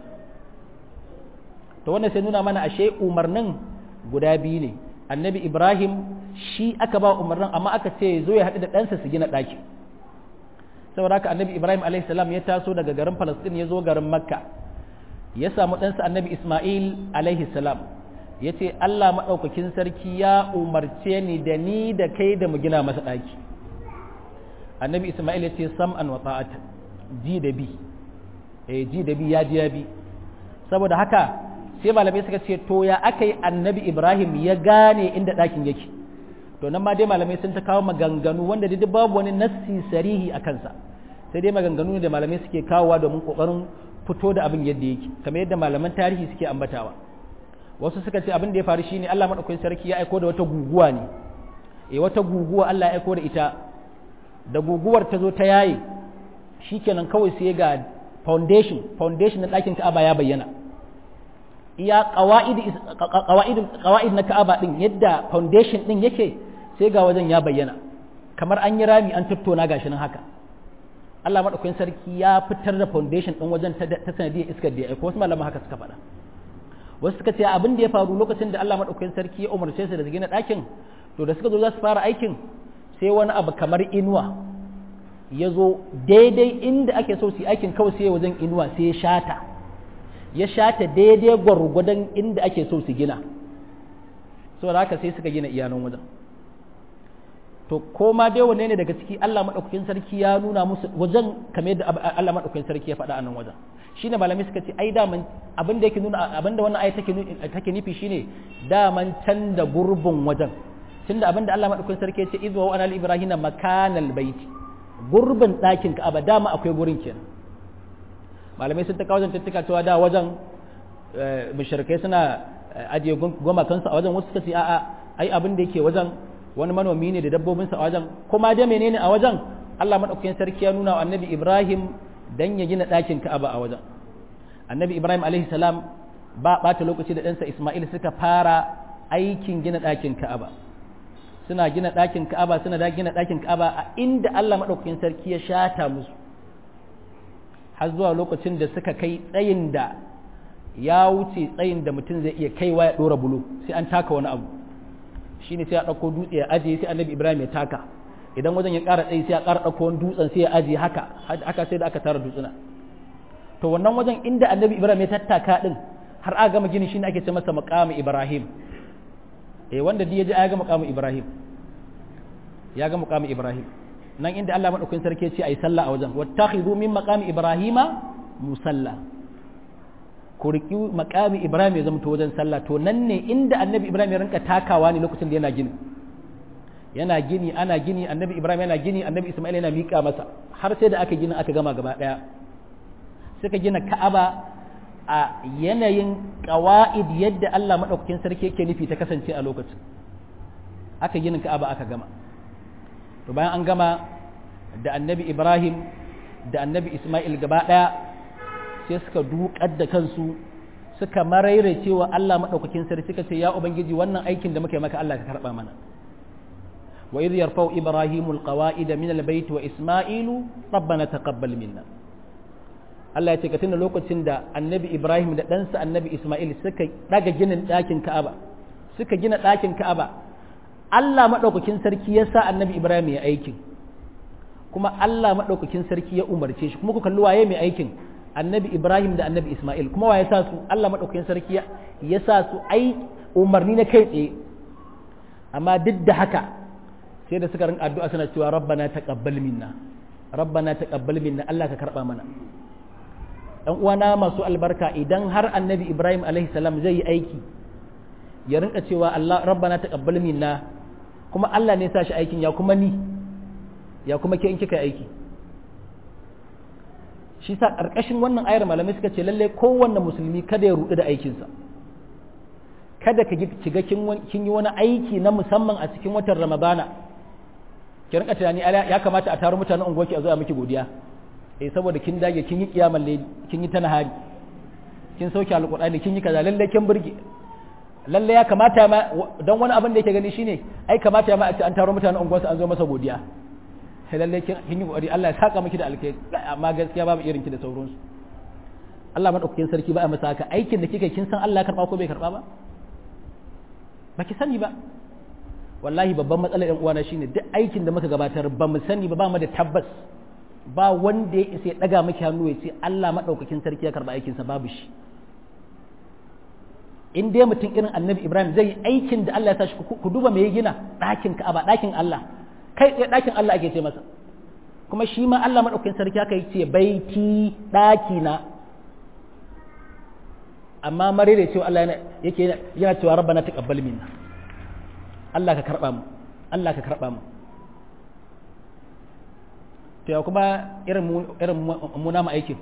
to wanda sai nuna mana ashe umarnin guda biyu ne annabi ibrahim shi aka ba umarnin amma aka ce zo ya haɗu da ɗansa su gina ɗaki saboda haka annabi ibrahim salam ya taso daga garin falastin ya zo garin makka ya samu ɗansa annabi ismail salam ya ce Allah maɗaukakin sarki ya umarce ni da ni da kai da mu gina masa ɗaki annabi Ismail ya ce sam'an wa ta'ata ji da bi eh ji da bi ya ji ya bi saboda haka sai malamai suka ce to ya aka yi annabi Ibrahim ya gane inda ɗakin yake to nan ma dai malamai sun ta kawo maganganu wanda dai babu wani nassi sarihi a kansa sai dai maganganu da malamai suke kawowa domin kokarin fito da abin yadda yake kamar yadda malaman tarihi suke ambatawa wasu suka ce abin da ya faru shine Allah madaukakin sarki ya aiko da wata guguwa ne eh wata guguwa Allah ya aiko da ita da guguwar ta zo ta yaye shikenan kawai sai ga foundation foundation na ɗakin Ka'aba ya bayyana iya qawaid qawaid qawaid na Ka'aba din yadda foundation din yake sai ga wajen ya bayyana kamar an yi rami an tattona gashi nan haka Allah madaukakin sarki ya fitar da foundation din wajen ta sanadiyar iskar da ya aiko wasu malaman haka suka faɗa wasu suka ce abin da ya faru lokacin da Allah maɗaukakin sarki ya umarce su da gina ɗakin to da suka zo za su fara aikin sai wani abu kamar inuwa ya zo daidai inda ake so su yi aikin kawai sai wajen inuwa sai ya shata ya shata daidai gwargwadon inda ake so su gina saboda haka sai suka gina iyanan wajen to ko ma dai wanne ne daga ciki Allah maɗaukakin sarki ya nuna musu wajen kamar yadda Allah maɗaukakin sarki ya faɗa a nan wajen shine malamai suka ce ai daman abin da yake nuna abin da wannan ayi take take nufi shine daman can da gurbin wajen tunda abin da Allah madaukakin sarki ya ce izwa wa anal ibrahima makanal baiti gurbin ɗakin Ka'aba dama akwai gurin kenan malamai sun ta kawo zantattuka cewa da wajen mushrikai suna ajiye goma kansu a wajen wasu suka ce a'a ai abin da yake wajen wani manomi ne da dabbobinsa a wajen kuma da menene a wajen Allah madaukakin sarki ya nuna wa annabi Ibrahim dan ya gina ɗakin Ka'aba a wajen annabi Ibrahim alaihi salam ba ɓata lokaci da ɗansa Ismail suka fara aikin gina ɗakin Ka'aba suna gina ɗakin Ka'aba suna da gina ɗakin Ka'aba a inda Allah madaukakin sarki ya shata musu har zuwa lokacin da suka kai tsayin da ya wuce tsayin da mutum zai iya kaiwa ya ɗora bulo sai an taka wani abu shine sai ya ɗauko dutse ya ajiye sai annabi Ibrahim ya taka idan wajen ya ƙara tsayi sai ya ƙara ɗauko wani dutsen sai ya ajiye haka haka sai da aka tara dutsuna to wannan wajen inda annabi ibrahim ya tattaka din har aka gama gini shine ake ce masa maqamu ibrahim eh wanda duk ya ji ya ga maqamu ibrahim ya ga maqamu ibrahim nan inda Allah madaukakin sarki ya ce ayi sallah a wajen wattakhidhu min maqami ibrahima musalla ku riki maqami ibrahim ya zama to wajen sallah to nan ne inda annabi ibrahim ya rinka takawa ne lokacin da yana gini yana gini ana gini annabi ibrahim yana gini annabi isma'il yana miƙa masa har sai da aka gina aka gama gaba ɗaya suka gina ka'aba a yanayin ƙawa'id yadda allah maɗaukakin sarki yake nufi ta kasance a lokacin aka gina ka'aba aka gama to bayan an gama da annabi ibrahim da annabi isma'il gaba ɗaya sai suka duƙar da kansu suka maraire cewa allah maɗaukakin sarki suka ce ya ubangiji wannan aikin da muka yi maka allah ka karɓa mana وإذ يرفع إبراهيم القواعد من البيت وإسماعيل ربنا تقبل منا Allah ya ce ka tuna lokacin da annabi Ibrahim da ɗansa annabi Ismail suka ɗaga ginin ɗakin Ka'aba suka gina ɗakin Ka'aba Allah maɗaukakin sarki ya sa annabi Ibrahim ya aikin kuma Allah maɗaukakin sarki ya umarce shi kuma ku kalli waye mai aikin annabi Ibrahim da annabi Ismail kuma waye sa su Allah maɗaukakin sarki ya sa su ai umarni na kai tsaye amma duk da haka sai da suka rinka addu'a suna cewa rabbana taqabbal minna rabbana taqabbal minna Allah ka karba mana dan uwana masu albarka idan har annabi Ibrahim alaihi salam zai yi aiki ya rinka cewa Allah rabbana taqabbal minna kuma Allah ne ya sa shi aikin ya kuma ni ya kuma ke in kika aiki shi sa ƙarƙashin wannan ayar malamai suka ce lalle kowanne musulmi kada ya rudu da aikinsa kada ka shiga kin yi wani aiki na musamman a cikin watan ramadana ki rinka tunani ya kamata a taro mutanen unguwarki a zo a miki godiya eh saboda kin dage kin yi kiyamal layli kin yi ta nahari kin sauke alqur'ani kin yi kaza lalle kin burge lalle ya kamata ma don wani abin da yake gani shine ai kamata ma a ce an taro mutanen unguwarsa an zo masa godiya sai lalle kin yi kokari Allah ya saka miki da alkai amma gaskiya babu irin ki da sauransu Allah madaukakin sarki ba a masa haka aikin da kika kin san Allah ya karba ko bai karba ba ba ki sani ba wallahi babban matsalar yan uwana shine duk aikin da muka gabatar ba mu sani ba ba mu da tabbas ba wanda ya isa ya daga miki hannu ya ce Allah madaukakin sarki ya karba aikinsa babu shi in dai mutum irin annabi Ibrahim zai yi aikin da Allah ya tashi ku duba me ya gina ɗakin Ka'aba ɗakin Allah kai tsaye ɗakin Allah ake ce masa kuma shi ma Allah madaukakin sarki aka yi ce baiti ɗaki na amma mare da cewa Allah yake yana cewa rabbana taqabbal minna Allah ka karba mu Allah ka karba mu to ya kuma irin mu irin mu na aikin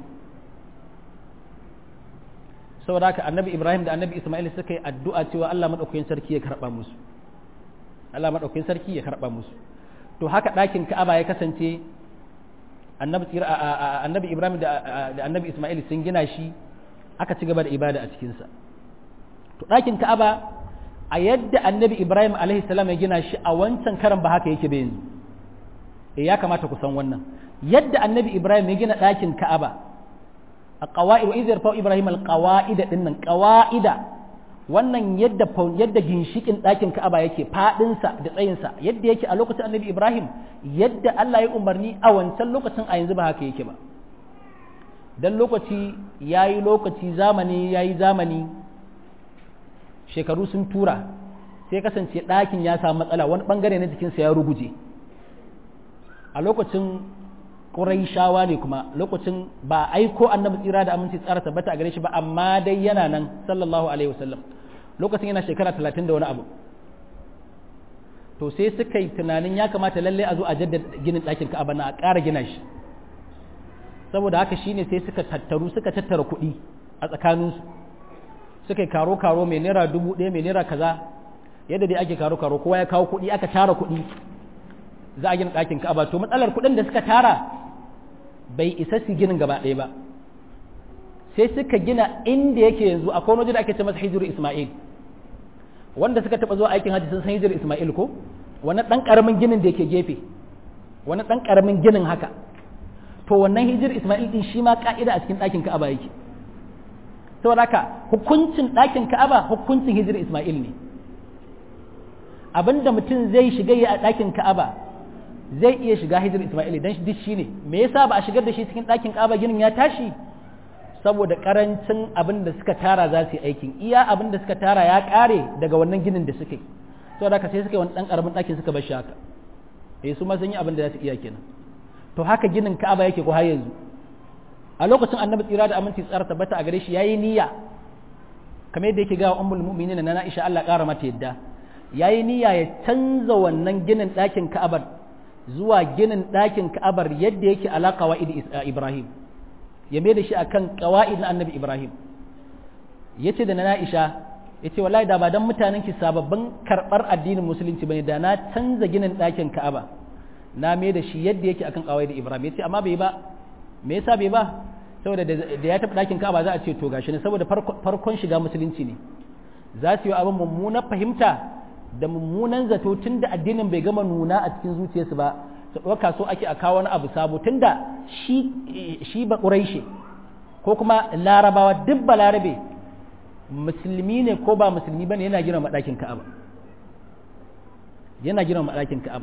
saboda haka annabi Ibrahim da annabi Ismail suka yi addu'a cewa Allah madaukakin sarki ya karba musu Allah madaukakin sarki ya karba musu to haka ɗakin Ka'aba ya kasance annabi annabi Ibrahim da annabi Ismail sun gina shi aka ci gaba da ibada a cikinsa to ɗakin ka'aba a yadda annabi ibrahim alaihi salam ya gina shi a wancan karan ba haka yake ba yanzu e ya kamata ku san wannan yadda annabi ibrahim ya gina ɗakin ka'aba a qawa'id wa idh yarfa ibrahim alqawa'ida dinnan qawa'ida wannan yadda yadda ginshikin ɗakin ka'aba yake fadinsa da tsayinsa yadda yake a lokacin annabi ibrahim yadda Allah ya umarni a wancan lokacin a yanzu ba haka yake ba dan lokaci ya yi lokaci zamani ya yi zamani shekaru sun tura sai kasance ɗakin ya samu matsala wani ɓangare na jikinsa ya ruguje a lokacin shawa ne kuma lokacin ba aiko annabi tsira da aminci tsara tabbata a gare shi ba amma dai yana nan sallallahu alaihi wasallam lokacin yana shekara talatin da wani abu to sai suka yi tunanin ya kamata lallai a zo a jaddada ginin ɗakin ka'aba na a ƙara gina shi saboda haka shine sai suka tattaru suka tattara kuɗi a tsakaninsu suka yi karo-karo mai naira dubu ɗaya mai naira kaza yadda dai ake karo-karo kowa ya kawo kuɗi aka tara kuɗi za a gina ɗakin ka'aba to matsalar kuɗin da suka tara bai isa su ginin gaba ɗaya ba sai suka gina inda yake yanzu akwai wani waje da ake ce masa hijiru isma'il wanda suka taɓa zuwa aikin hajji sun san hijiru isma'il ko wani ɗan ƙaramin ginin da yake gefe wani ɗan ƙaramin ginin haka to wannan hijir Ismail din shi ma ka'ida a cikin ɗakin Ka'aba yake saboda haka hukuncin ɗakin Ka'aba hukuncin hijir Ismail ne abinda mutum zai shiga yi a ɗakin Ka'aba zai iya shiga hijir Ismail dan duk shi ne me yasa ba a shigar da shi cikin ɗakin Ka'aba ginin ya tashi saboda karancin abin da suka tara za su yi aikin iya abin da suka tara ya ƙare daga wannan ginin da suka yi saboda haka sai suka yi wani ɗan ƙaramin ɗakin suka bar shi haka eh su ma sun yi abin da za su iya kenan to haka ginin Ka'aba yake ko har yanzu a lokacin Annabi tsira da aminci tsara tabbata a gare shi yayi niyya kamar yadda yake ga ummul mu'minin na Aisha Allah ƙara mata yadda yayi niyya ya canza wannan ginin ɗakin Ka'abar zuwa ginin ɗakin Ka'abar yadda yake ala qawaid Ibrahim ya mai da shi akan qawaid na Annabi Ibrahim yace da na Aisha yace wallahi da ba dan mutanen ki sababbin karbar addinin musulunci bane da na canza ginin ɗakin Ka'aba na mai da shi yadda yake akan kawai da Ibrahim ya ce amma bai ba me yasa bai ba saboda da ya taɓa ɗakin Ka'aba za a ce to gashi ne saboda farkon shiga musulunci ne za su yi abin mummunan fahimta da mummunan zato tun da addinin bai gama nuna a cikin zuciyarsu ba su ɗauka so ake a kawo wani abu sabo tun da shi shi ba ƙuraishe ko kuma larabawa duk ba larabe musulmi ne ko ba musulmi ba ne yana gina maɗakin Ka'aba yana gina maɗakin Ka'aba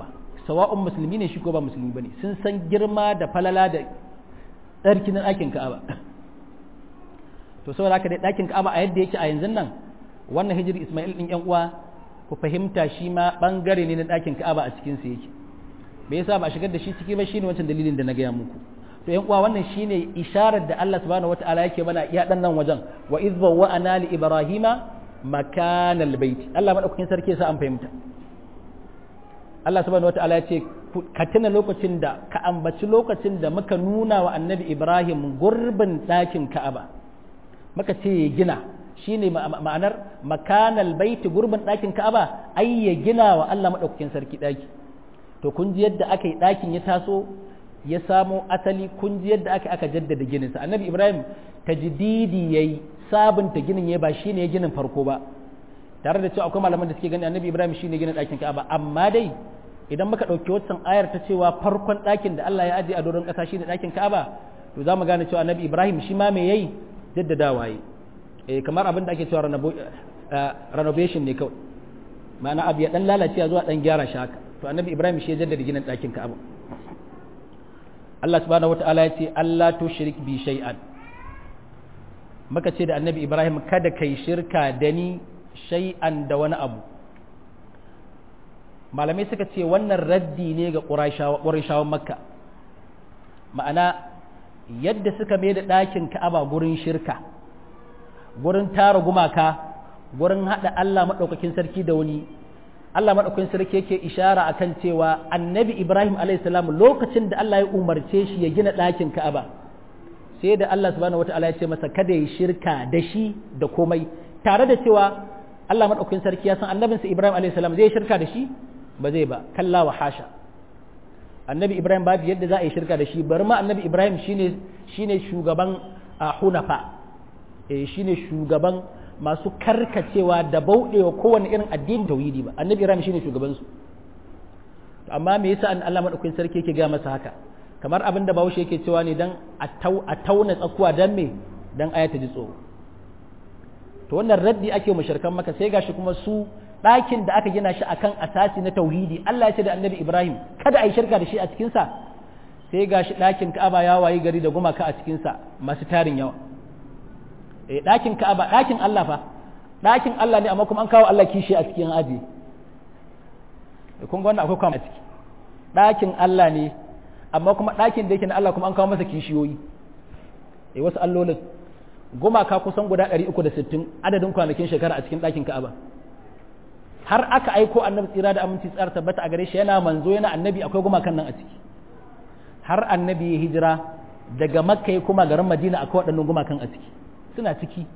sawa'un musulmi ne shi ko ba musulmi bane sun san girma da falala da tsarkin ɗakin ka'aba to saboda haka dai ɗakin ka'aba a yadda yake a yanzu nan wannan hijiri ismail ɗin yan uwa ku fahimta shi ma ɓangare ne na ɗakin ka'aba a cikin sa yake me yasa ba a shigar da shi ciki ba shine wancan dalilin da na gaya muku to yan uwa wannan shine isharar da Allah subhanahu wataala yake mana iya dan nan wajen wa idh bawwa'ana li ibrahima makanal bait Allah madaukakin sarki yasa an fahimta Allah subhanahu wataala ya ce ka tuna lokacin da ka ambaci lokacin da muka nuna wa annabi Ibrahim gurbin ɗakin Ka'aba muka ce ya gina shine ma'anar makanal bait gurbin ɗakin Ka'aba ai ya gina wa Allah madaukakin sarki ɗaki to kun ji yadda aka yi ɗakin ya taso ya samo asali kun ji yadda aka aka jaddada gininsa annabi Ibrahim tajdidi yayi sabunta ginin ya ba shine ya ginin farko ba tare da cewa akwai malaman da suke gani annabi Ibrahim shine ginin ɗakin Ka'aba amma dai idan muka ɗauki wancan ayar ta cewa farkon ɗakin da Allah ya aje a doron ƙasa shine ɗakin Ka'aba to za mu gane cewa annabi Ibrahim shi ma me yayi jaddadawa yi eh kamar abin da ake cewa renovation ne kawai ma'ana abu ya dan lalace zuwa dan gyara shi haka to annabi Ibrahim shi ya jaddada ginin ɗakin Ka'aba Allah subhanahu wata'ala ya ce Allah to shirik bi shay'an muka ce da annabi Ibrahim kada kai shirka da ni shay'an da wani abu malamai suka ce wannan raddi ne ga ƙurashawan makka ma'ana yadda suka mai da ɗakin ka'aba gurin shirka gurin tara gumaka gurin haɗa Allah maɗaukakin sarki da wani Allah maɗaukakin sarki yake ishara akan cewa annabi Ibrahim salam lokacin da Allah ya umarce shi ya gina ɗakin ka'aba sai da Allah subhanahu wata'ala ya ce masa kada ya shirka da shi da komai tare da cewa Allah maɗaukakin sarki ya san annabinsa Ibrahim salam zai shirka da shi ba zai ba kalla wa hasha annabi ibrahim babu yadda za a yi shirka da shi bari ma annabi ibrahim shine shine shugaban hunafa eh shine shugaban masu karkacewa da bauɗewa kowane irin addinin tauhidi ba annabi ibrahim shine shugaban su amma me yasa an Allah madaukakin sarki yake ga masa haka kamar abin da bahaushe yake cewa ne dan a tauna tsakuwa dan me dan ayata ji tsoro to wannan raddi ake mushrikan maka sai gashi kuma su ɗakin da aka gina shi akan asasi na tauhidi Allah ya ce da annabi Ibrahim kada a yi shirka da shi a cikinsa sai ga shi ɗakin Ka'aba ya wayi gari da gumaka a cikinsa masu tarin yawa eh ɗakin Ka'aba ɗakin Allah fa ɗakin Allah ne amma kuma an kawo Allah kishi a cikin aji kun ga wannan akwai kwam a ciki ɗakin Allah ne amma kuma ɗakin da yake na Allah kuma an kawo masa kishiyoyi eh wasu allolin gumaka kusan guda 360 adadin kwanakin shekara a cikin ɗakin Ka'aba har aka aiko annabi tsira da aminci tsara tabbata a gare shi yana manzo yana annabi akwai gumakan nan a ciki har annabi ya hijira daga makka ya kuma garin madina akwai waɗannan gumakan a ciki suna ciki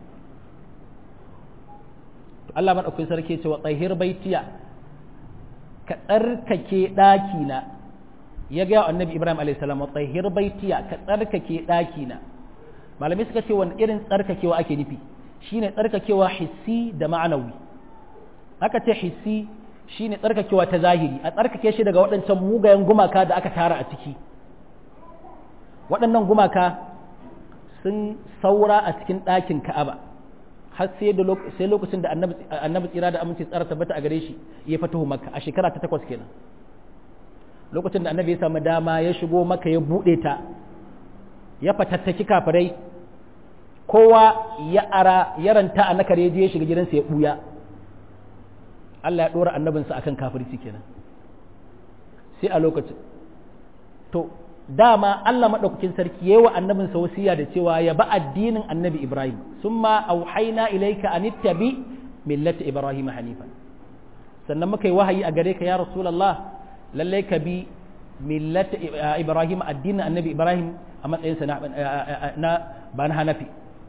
to Allah madaukakin sarki ce wa tsahir baitiya ka tsarkake ɗaki na ya ga annabi Ibrahim alayhi salam wa tsahir baitiya ka tsarkake ɗaki na malamai suka ce wani irin tsarkakewa ake nufi shine tsarkakewa hissi da ma'anawi aka ce hissi shine tsarkakewa ta zahiri a tsarkake shi daga waɗancan mugayen gumaka da aka tara a ciki waɗannan gumaka sun saura a cikin ɗakin ka'aba har sai sai lokacin da annabi tsira da aminci tsara tabbata a gare shi ya fatahu makka a shekara ta takwas kenan lokacin da annabi ya samu dama ya shigo maka ya buɗe ta ya fatattaki kafirai kowa ya ara yaranta a nakar ya je ya shiga gidansa ya ɓuya Allah ya ɗora annabinsa akan kafirci kenan sai a lokacin to dama Allah maɗaukakin sarki yayi wa annabinsa wasiya da cewa ya ba addinin annabi Ibrahim summa auhaina ilaika an ittabi millata Ibrahim hanifa sannan muka yi wahayi a gare ka ya rasulullah lalle ka bi millata Ibrahim addinin annabi Ibrahim a matsayinsa na ba na hanafi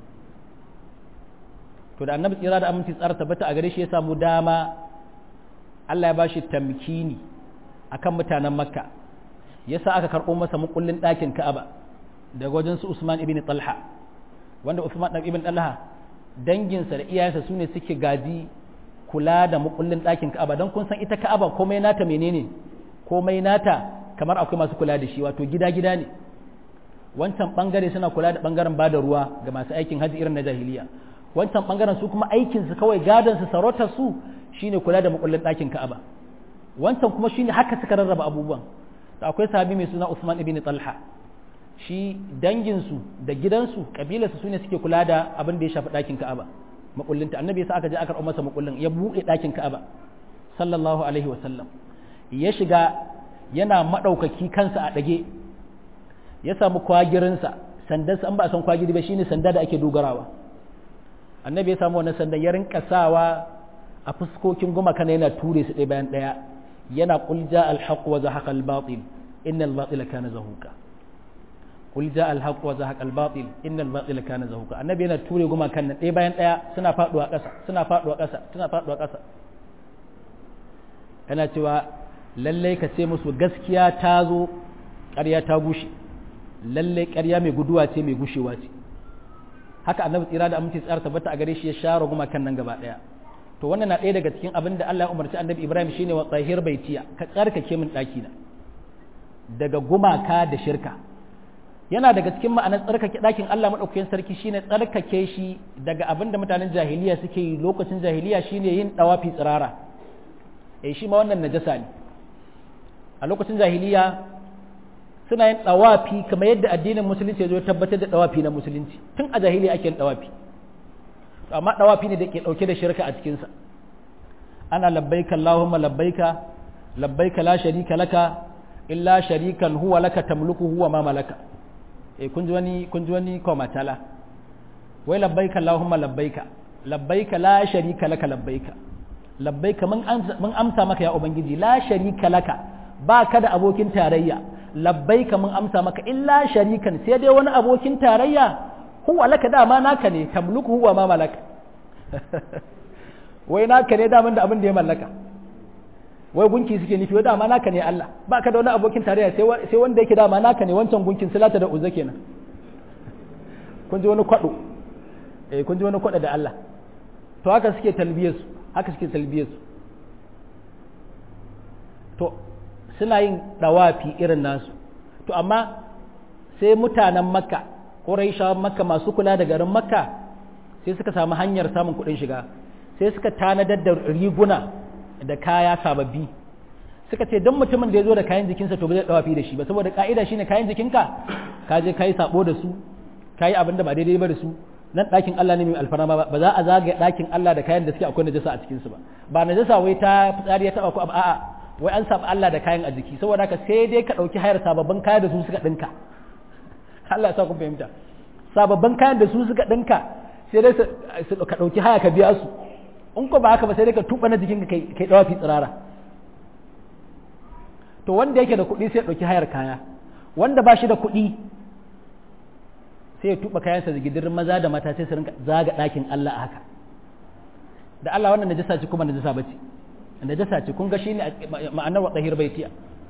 to da annabi tsira da aminci tsara tabbata a gare shi ya samu dama Allah ya bashi tamkini akan mutanen Makka yasa aka karɓo masa mukullin ɗakin Ka'aba daga wajen su Usman ibn Talha wanda Usman ibn Talha danginsa da iyayensa sune suke gaji kula da mukullin ɗakin Ka'aba don kun san ita Ka'aba komai nata menene komai nata kamar akwai masu kula da shi wato gida-gida ne wancan bangare suna kula da bangaren bada ruwa ga masu aikin haji irin na jahiliya wancan bangaren su kuma aikin su kawai gadon su sarautar su shine kula da makullin ɗakin Ka'aba wancan kuma shine haka suka rarraba abubuwan to akwai sahabi mai suna Usman ibn Talha shi danginsu da gidansu kabilarsu sune suke kula da abin da ya shafi ɗakin Ka'aba makullinta annabi yasa aka je aka karɓo masa makullin ya buɗe ɗakin Ka'aba sallallahu alaihi wa sallam ya shiga yana madaukaki kansa a ɗage ya samu kwagirinsa sandansa an ba a san kwagiri ba shine sanda da ake dogarawa annabi ya samu wannan sandan ya rinka sawa a fuskokin gumaka yana ture su ɗaya bayan ɗaya yana qul ja al haqq wa zahaqa al batil inna al batila kana zahuqa qul ja al haqq wa zahaqa al batil inna al batila kana zahuqa annabi yana ture gumakan nan ɗaya bayan ɗaya suna faduwa ƙasa suna faduwa ƙasa suna faduwa ƙasa yana cewa lallai ka ce musu gaskiya ta zo ƙarya ta gushe lallai ƙarya mai guduwa ce mai gushewa ce haka annabi tsira da aminci tsara tabbata a gare shi ya share gumakan nan gaba ɗaya to wannan na ɗaya daga cikin abin da Allah ya umarci annabi Ibrahim shine wa tsahir baitiya ka tsarkake min ɗaki na daga gumaka da shirka yana daga cikin ma'anar tsarkake ɗakin Allah maɗaukakin sarki shine tsarkake shi daga abin da mutanen jahiliya suke yi lokacin jahiliya shine yin ɗawafi tsirara eh shi ma wannan najasa ne a lokacin jahiliya suna yin ɗawafi kamar yadda addinin musulunci ya zo tabbatar da ɗawafi na musulunci tun a jahiliya ake yin ɗawafi amma ɗawafi ne da ke ɗauke da shirka a cikinsa ana labbaika Allahumma labbaika labbaika la sharika laka illa sharikan huwa laka tamluku huwa ma malaka eh kun ji wani kun ji wani komatala wai labbaika Allahumma labbaika labbaika la sharika laka labbaika labbaika mun amsa mun amsa maka ya ubangiji la sharika laka ba ka da abokin tarayya labbaika mun amsa maka illa sharikan sai dai wani abokin tarayya huwa laka dama naka ne tamluku huwa ma malaka wai naka ne daman da abin da ya mallaka wai gunki suke nufi wai dama naka ne Allah ba ka da wani abokin tarayya sai wanda yake dama naka ne wancan gunkin silata da uzza kenan kun ji wani kwado eh kun ji wani kwado da Allah to haka suke talbiyar su haka suke talbiyar su to suna yin dawafi irin nasu to amma sai mutanen makka ƙuraishawan makka masu kula da garin makka sai suka samu hanyar samun kuɗin shiga sai suka tanadar da riguna da kaya sababbi suka ce don mutumin da ya zo da kayan jikinsa to ba zai dawafi da shi ba saboda ka'ida shine kayan jikinka ka je ka yi sabo da su ka yi abin da ba daidai ba da su nan ɗakin Allah ne mai alfarma ba ba za a zagaya ɗakin Allah da kayan da suke akwai najasa a cikinsu ba ba najasa wai ta fitsari ya taɓa ko a'a wai an samu Allah da kayan a jiki saboda haka sai dai ka ɗauki hayar sababbin kaya da su suka ɗinka Allah ya sa kun fahimta sababbin kayan da su suka ɗinka sai dai ka ɗauki haya ka biya su in ko ba haka ba sai dai ka tuɓa na jikin ka kai ɗawa fi tsirara to wanda yake da kuɗi sai ya ɗauki hayar kaya wanda ba shi da kuɗi sai ya tuɓa kayansa zigidirin maza da mata sai su rinka zaga ɗakin Allah a haka da Allah wannan najasa ce kuma najasa bace najasa ce kun ga shine ma'anar wa tahir baitiya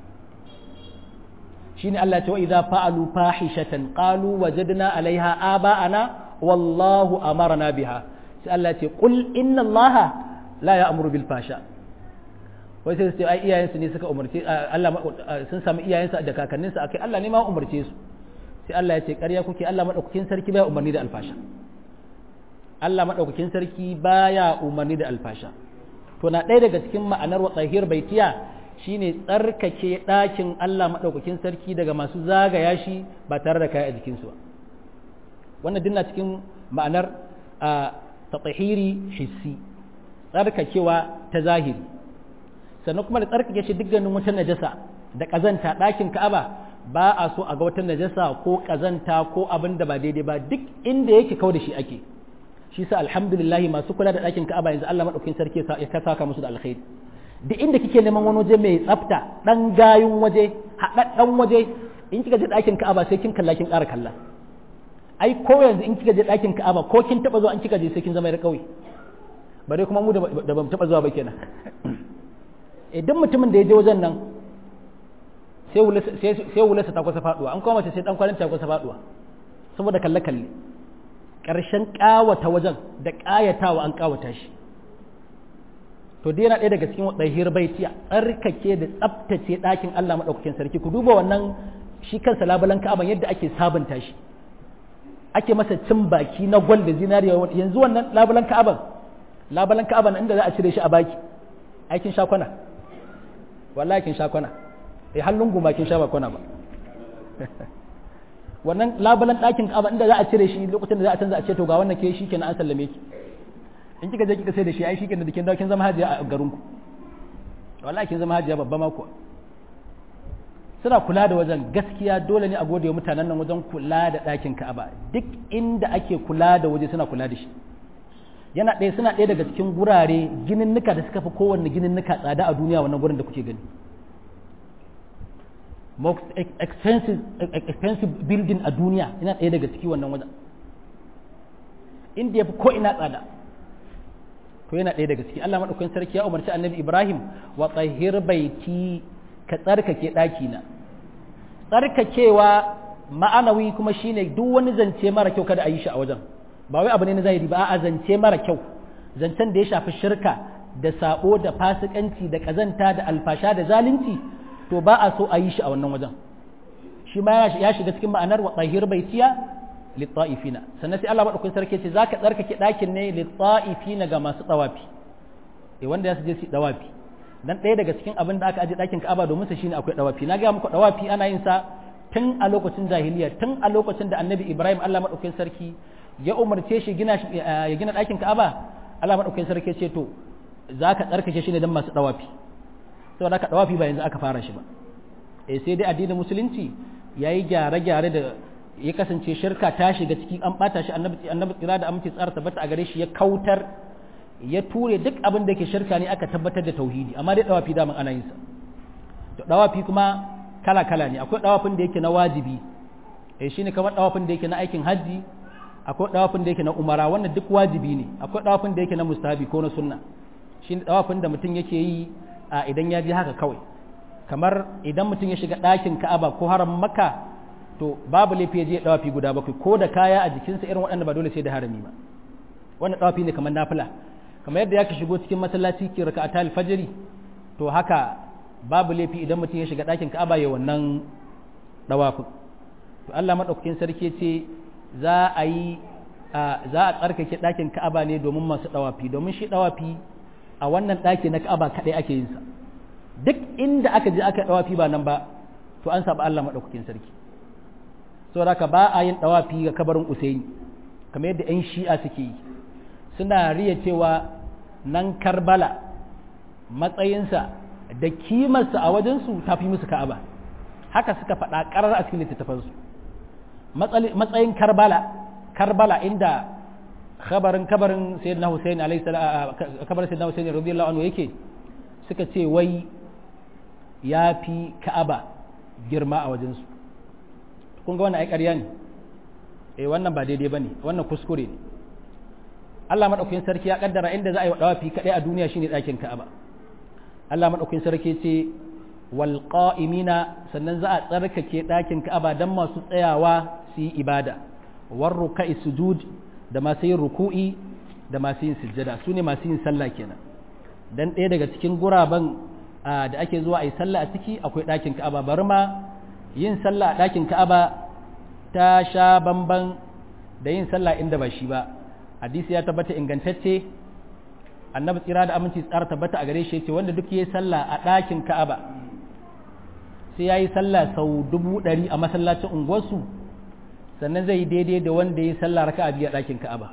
shine Allah ya ce wa idza fa'alu fahishatan qalu wajadna 'alaiha aba'ana wallahu amarna biha sai Allah ya ce qul inna Allah la ya'muru bil fasha wai sai sai ai iyayensu ne suka umarce Allah sun samu iyayensu da kakanninsu akai Allah ne ma umarce su sai Allah ya ce ƙarya kuke Allah madaukakin sarki baya umarni da alfasha Allah madaukakin sarki baya umarni da alfasha to na ɗaya daga cikin ma'anar wa tsahir baitiya shine tsarkake ɗakin Allah maɗaukakin sarki daga masu zagaya shi ba tare da kaya a jikinsu ba wannan dinna cikin ma'anar ta tsahiri hissi tsarkakewa ta zahiri sannan kuma da tsarkake shi dukkanin wata najasa da ƙazanta ɗakin ka'aba ba a so a ga wata najasa ko ƙazanta ko abin da ba daidai ba duk inda yake kau da shi ake shi sa alhamdulillah masu kula da ɗakin ka'aba yanzu Allah maɗaukakin sarki ya saka musu da alkhairi duk inda kike neman wani waje mai tsafta dan gayun waje haɗaɗɗen waje in kika je ɗakin ka'aba sai kin kalla kin ƙara kalla ai ko yanzu in kika je ɗakin ka'aba ko kin taɓa zuwa in kika je sai kin zama yar ƙauye bare kuma mu da bamu taɓa zuwa ba kenan idan mutumin da ya je wajen nan sai wularsa ta kusa faɗuwa an kuma mace sai ɗan kwanin ta kusa faɗuwa saboda kalle-kalle ƙarshen ƙawata wajen da ƙayatawa an ƙawata shi to dai yana ɗaya daga cikin ɗahir baitiya tsarkake da tsaftace ɗakin Allah maɗaukakin sarki ku duba wannan shi kansa labulan ka'aban yadda ake sabunta shi ake masa cin baki na gwal da zinariya yanzu wannan labulan ka'aban labulan ka'aban inda za a cire shi a baki aikin shakwana wallahi kin sha kwana eh hallun guma kin sha ba kwana ba wannan labulan ɗakin ka'aba inda za a cire shi lokacin da za a canza a ce to ga wannan ke shi kenan an sallame ki in kika je kika sai da shi ai shi kenan da kin dawo kin zama hajiya a garin ku wallahi kin zama hajiya babba ma kuwa suna kula da wajen gaskiya dole ne a gode wa mutanen nan wajen kula da ɗakin ka'aba duk inda ake kula da waje suna kula da shi yana ɗaya suna ɗaya daga cikin gurare gininnika da suka fi kowanne gininnika tsada a duniya wannan gurin da kuke gani most expensive, expensive building a duniya yana ɗaya daga ciki wannan wajen inda ya fi ko ina tsada to yana ɗaya daga ciki Allah maɗaukakin sarki ya umarci annabi Ibrahim wa tsahir baiti ka tsarkake ɗakina tsarkakewa ma'anawi kuma shine duk wani zance mara kyau kada a yi shi a wajen ba wai abu ne na zahiri ba a zance mara kyau zancen da ya shafi shirka da sabo da fasikanci da kazanta da alfasha da zalunci to ba a so a yi shi a wannan wajen shi ma ya shiga cikin ma'anar wa tsahir baitiya litta'ifina sannan sai Allah madaukakin sarki ce zaka tsarkake ɗakin ne litta'ifina ga masu tsawafi eh wanda ya su je su dawafi dan ɗaya daga cikin abin da aka aje ɗakin Ka'aba domin sa shine akwai dawafi na ga muku dawafi ana yin sa tun a lokacin jahiliya tun a lokacin da Annabi Ibrahim Allah madaukakin sarki ya umarce shi gina ya gina ɗakin Ka'aba Allah madaukakin sarki ce to zaka tsarkake shi ne dan masu dawafi saboda haka dawafi ba yanzu aka fara shi ba eh sai dai addinin musulunci yayi gyare-gyare da ya kasance shirka ta shiga ciki an bata shi annabi annabi tsira da aminci tsara tabbata a gare shi ya kautar ya ture duk abin da yake shirka ne aka tabbatar da tauhidi amma dai dawafi daman ana yin sa to dawafi kuma kala kala ne akwai dawafin da yake na wajibi eh shine kamar dawafin da yake na aikin haji akwai dawafin da yake na umara wannan duk wajibi ne akwai dawafin da yake na mustahabi ko na sunna shine dawafin da mutum yake yi a idan ya je haka kawai kamar idan mutum ya shiga ɗakin ka'aba ko haram maka to babu laifi ya je dawafi guda bakwai ko da kaya a jikinsa irin waɗanda ba dole sai da harami ba wannan dawafi ne kamar nafila kamar yadda ya ka shigo cikin masallaci ki raka atal fajiri to haka babu laifi idan mutum ya shiga ɗakin ka'aba ya wannan dawafin to Allah madaukakin sarki ce za a yi za a tsarkake ɗakin ka'aba ne domin masu dawafi domin shi dawafi a wannan ɗaki na ka'aba kaɗai ake yin sa duk inda aka je aka dawafi ba nan ba to an saba Allah madaukakin sarki saboda ka ba a yin dawafi ga kabarin Usaini kamar yadda 'yan shi'a suke yi suna riya cewa nan Karbala matsayinsa da kimarsa a wajensu ta fi musu ka'aba haka suka faɗa ƙarar a cikin littattafansu matsayin Karbala Karbala inda kabarin kabarin sayyidina Hussein alayhi salam kabarin sayyidina Hussein radiyallahu anhu yake suka ce wai ya fi ka'aba girma a wajensu kun ga wannan ai ƙarya ne eh wannan ba daidai bane wannan kuskure ne Allah madaukakin sarki ya kaddara inda za a yi dawafi kadai a duniya shine ɗakin Ka'aba Allah madaukakin sarki ce wal qa'imina sannan za a tsarkake ɗakin Ka'aba dan masu tsayawa su yi ibada war ruka'i sujud da masu yin ruku'i da masu yin sujjada su ne masu yin sallah kenan dan ɗaya daga cikin guraben da ake zuwa a yi sallah a ciki akwai ɗakin Ka'aba bari ma yin sallah a ɗakin ka'aba ta sha bamban da yin sallah inda ba shi ba hadisi ya tabbata ingantacce annabi tsira da aminci tsara tabbata a gare shi yace wanda duk yayi sallah a ɗakin ka'aba sai yayi sallah sau dubu ɗari a masallacin unguwarsu sannan zai yi daidai da wanda yayi sallah raka'a biyu a ɗakin ka'aba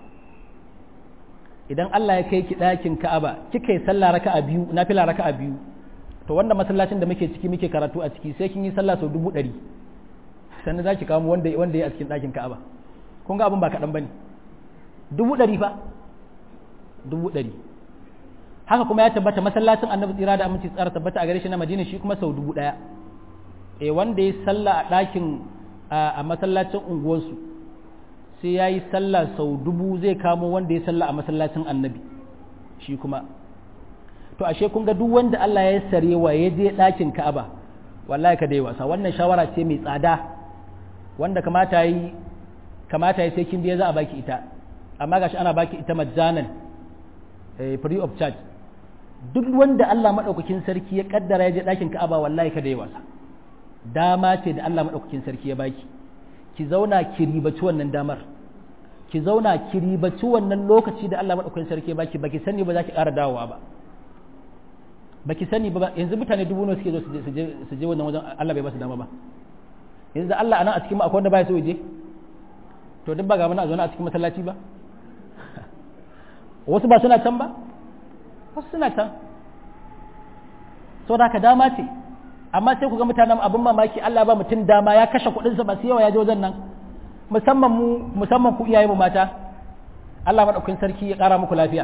idan Allah ya kai ki ɗakin ka'aba kika yi sallah raka'a biyu nafila raka'a biyu to wanda masallacin da muke ciki muke karatu a ciki sai kin yi sallah sau dubu ɗari sannan za ki kamo wanda wanda ya a cikin ɗakin ka'aba kun ga abin ba kaɗan ba ne dubu ɗari fa dubu ɗari haka kuma ya tabbata masallacin annabi tsira da aminci tsara tabbata a gare shi na madina shi kuma sau dubu ɗaya e wanda ya sallah a ɗakin a masallacin unguwarsu sai ya yi sallah sau dubu zai kamo wanda ya sallah a masallacin annabi shi kuma to ashe kun ga duk wanda Allah ya sare wa ya je ɗakin Ka'aba wallahi ka dai wasa wannan shawara ce mai tsada wanda kamata yi kamata yi sai kin je za a baki ita amma gashi ana baki ita majjanan eh, free of charge duk wanda Allah madaukakin sarki ya kaddara ya je ɗakin Ka'aba wallahi ka dai wasa dama ce da Allah madaukakin sarki ya baki ki zauna ki ribaci wannan damar ki zauna ki ribaci wannan lokaci da Allah madaukakin sarki ya baki baki sani ba za ki ƙara dawowa ba baki sani ba yanzu mutane dubu nawa suke zo su je wannan wajen Allah bai ba su dama ba yanzu Allah anan a cikin mu akwai wanda baya so ya je to duk ba ga mana a zaune a cikin masallaci ba wasu ba suna can ba wasu suna can saboda haka dama ce amma sai ku ga mutanen abin mamaki Allah ba mutum dama ya kashe kuɗinsa ba su yawa ya je wajen nan musamman mu musamman ku iyaye mu mata Allah madaukakin sarki ya ƙara muku lafiya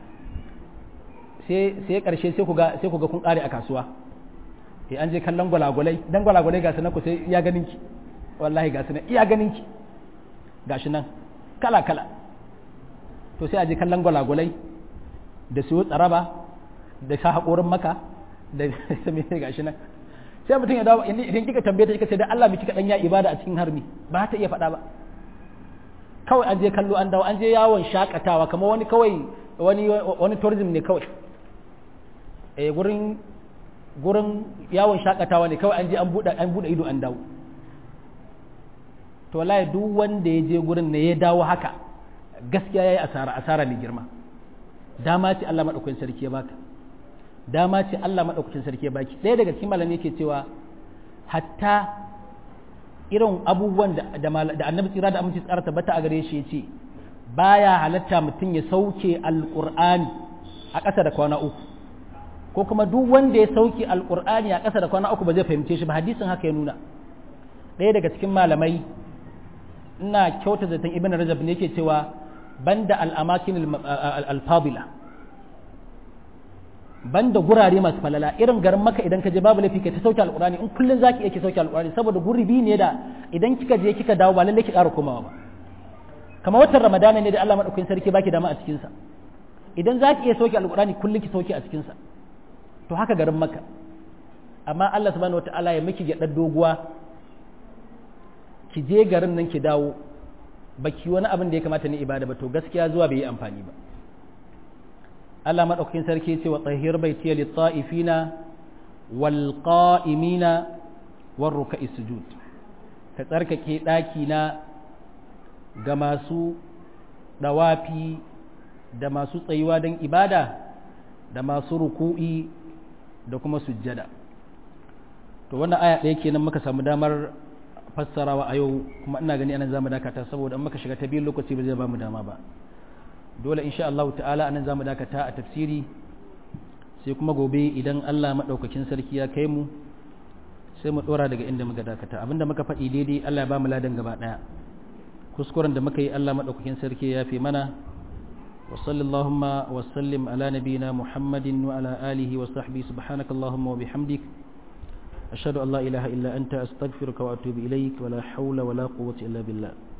sai sai karshe sai ku ga sai ku ga kun ƙare a kasuwa eh an je kallon gwalagwalai dan gwalagwalai ga sanan ku sai iya ganin ki wallahi ga sanan iya ganin ki gashi nan kala kala to sai a je kallon gwalagwalai da su tsaraba da sa haƙorin maka da me gashi nan sai mutum ya dawo idan kika tambaye ta kika ce da Allah miki kadan ya ibada a cikin harmi ba ta iya faɗa ba kawai an je kallo an dawo an je yawon shakatawa kamar wani kawai wani wani tourism ne kawai eh gurin gurin yawon shakatawa ne kawai an je an bude an bude ido an dawo to wallahi duk wanda ya je gurin ne ya dawo haka gaskiya yayi asara asara ne girma dama ce Allah madaukakin sarki ya baka dama ce Allah maɗaukacin sarki ya baki ɗaya daga cikin malamai yake cewa hatta irin abubuwan da annabi tsira da aminci tsara tabbata a gare shi ya ce baya halatta mutum ya sauke alƙur'ani a ƙasa da kwana uku ko kuma duk wanda ya sauke alƙur'ani a ƙasa da kwana uku ba zai fahimce shi ba hadisin haka ya nuna ɗaya daga cikin malamai ina kyauta zaton ibn rajab ne yake cewa banda al'amakin al-fadila banda gurare masu falala irin garin maka idan ka je babu laifi kai ta sauke alqurani in kullun zaki yake sauke alqurani saboda gurbi ne da idan kika je kika dawo ba lalle ki ƙara komawa ba kamar watan ramadana ne da Allah madaukakin sarki baki dama a cikin sa idan zaki iya sauke alqurani kullun ki sauke a cikin sa to haka garin maka amma Allah subhanahu wataala ya miki gyaɗar doguwa ki je garin nan ki dawo baki wani abin da ya kamata ni ibada ba to gaskiya zuwa bai yi amfani ba Allah maɗaukakin sarki ce wa tsahir baitiya lit-ta'ifina wal qa'imina war ruk'i sujud ka tsarkake ɗaki na ga masu dawafi da masu tsayuwa don ibada da masu ruku'i da kuma sujjada to wannan aya ɗaya kenan muka samu damar fassarawa a yau kuma ina gani anan zamu dakata saboda in muka shiga ta biyu lokaci ba zai ba mu dama ba dole insha Allah ta'ala anan zamu dakata a tafsiri sai kuma gobe idan Allah madaukakin sarki ya kai mu sai mu dora daga inda muka dakata abinda muka faɗi daidai Allah ya ba mu ladan gaba daya kuskuren da muka yi Allah madaukakin sarki ya fi mana wa sallallahu wa sallim ala nabiyina Muhammadin wa ala alihi wa sahbihi subhanakallahumma wa bihamdik ashhadu an la ilaha illa anta astaghfiruka wa atubu ilaik wa la hawla wa la quwwata illa billah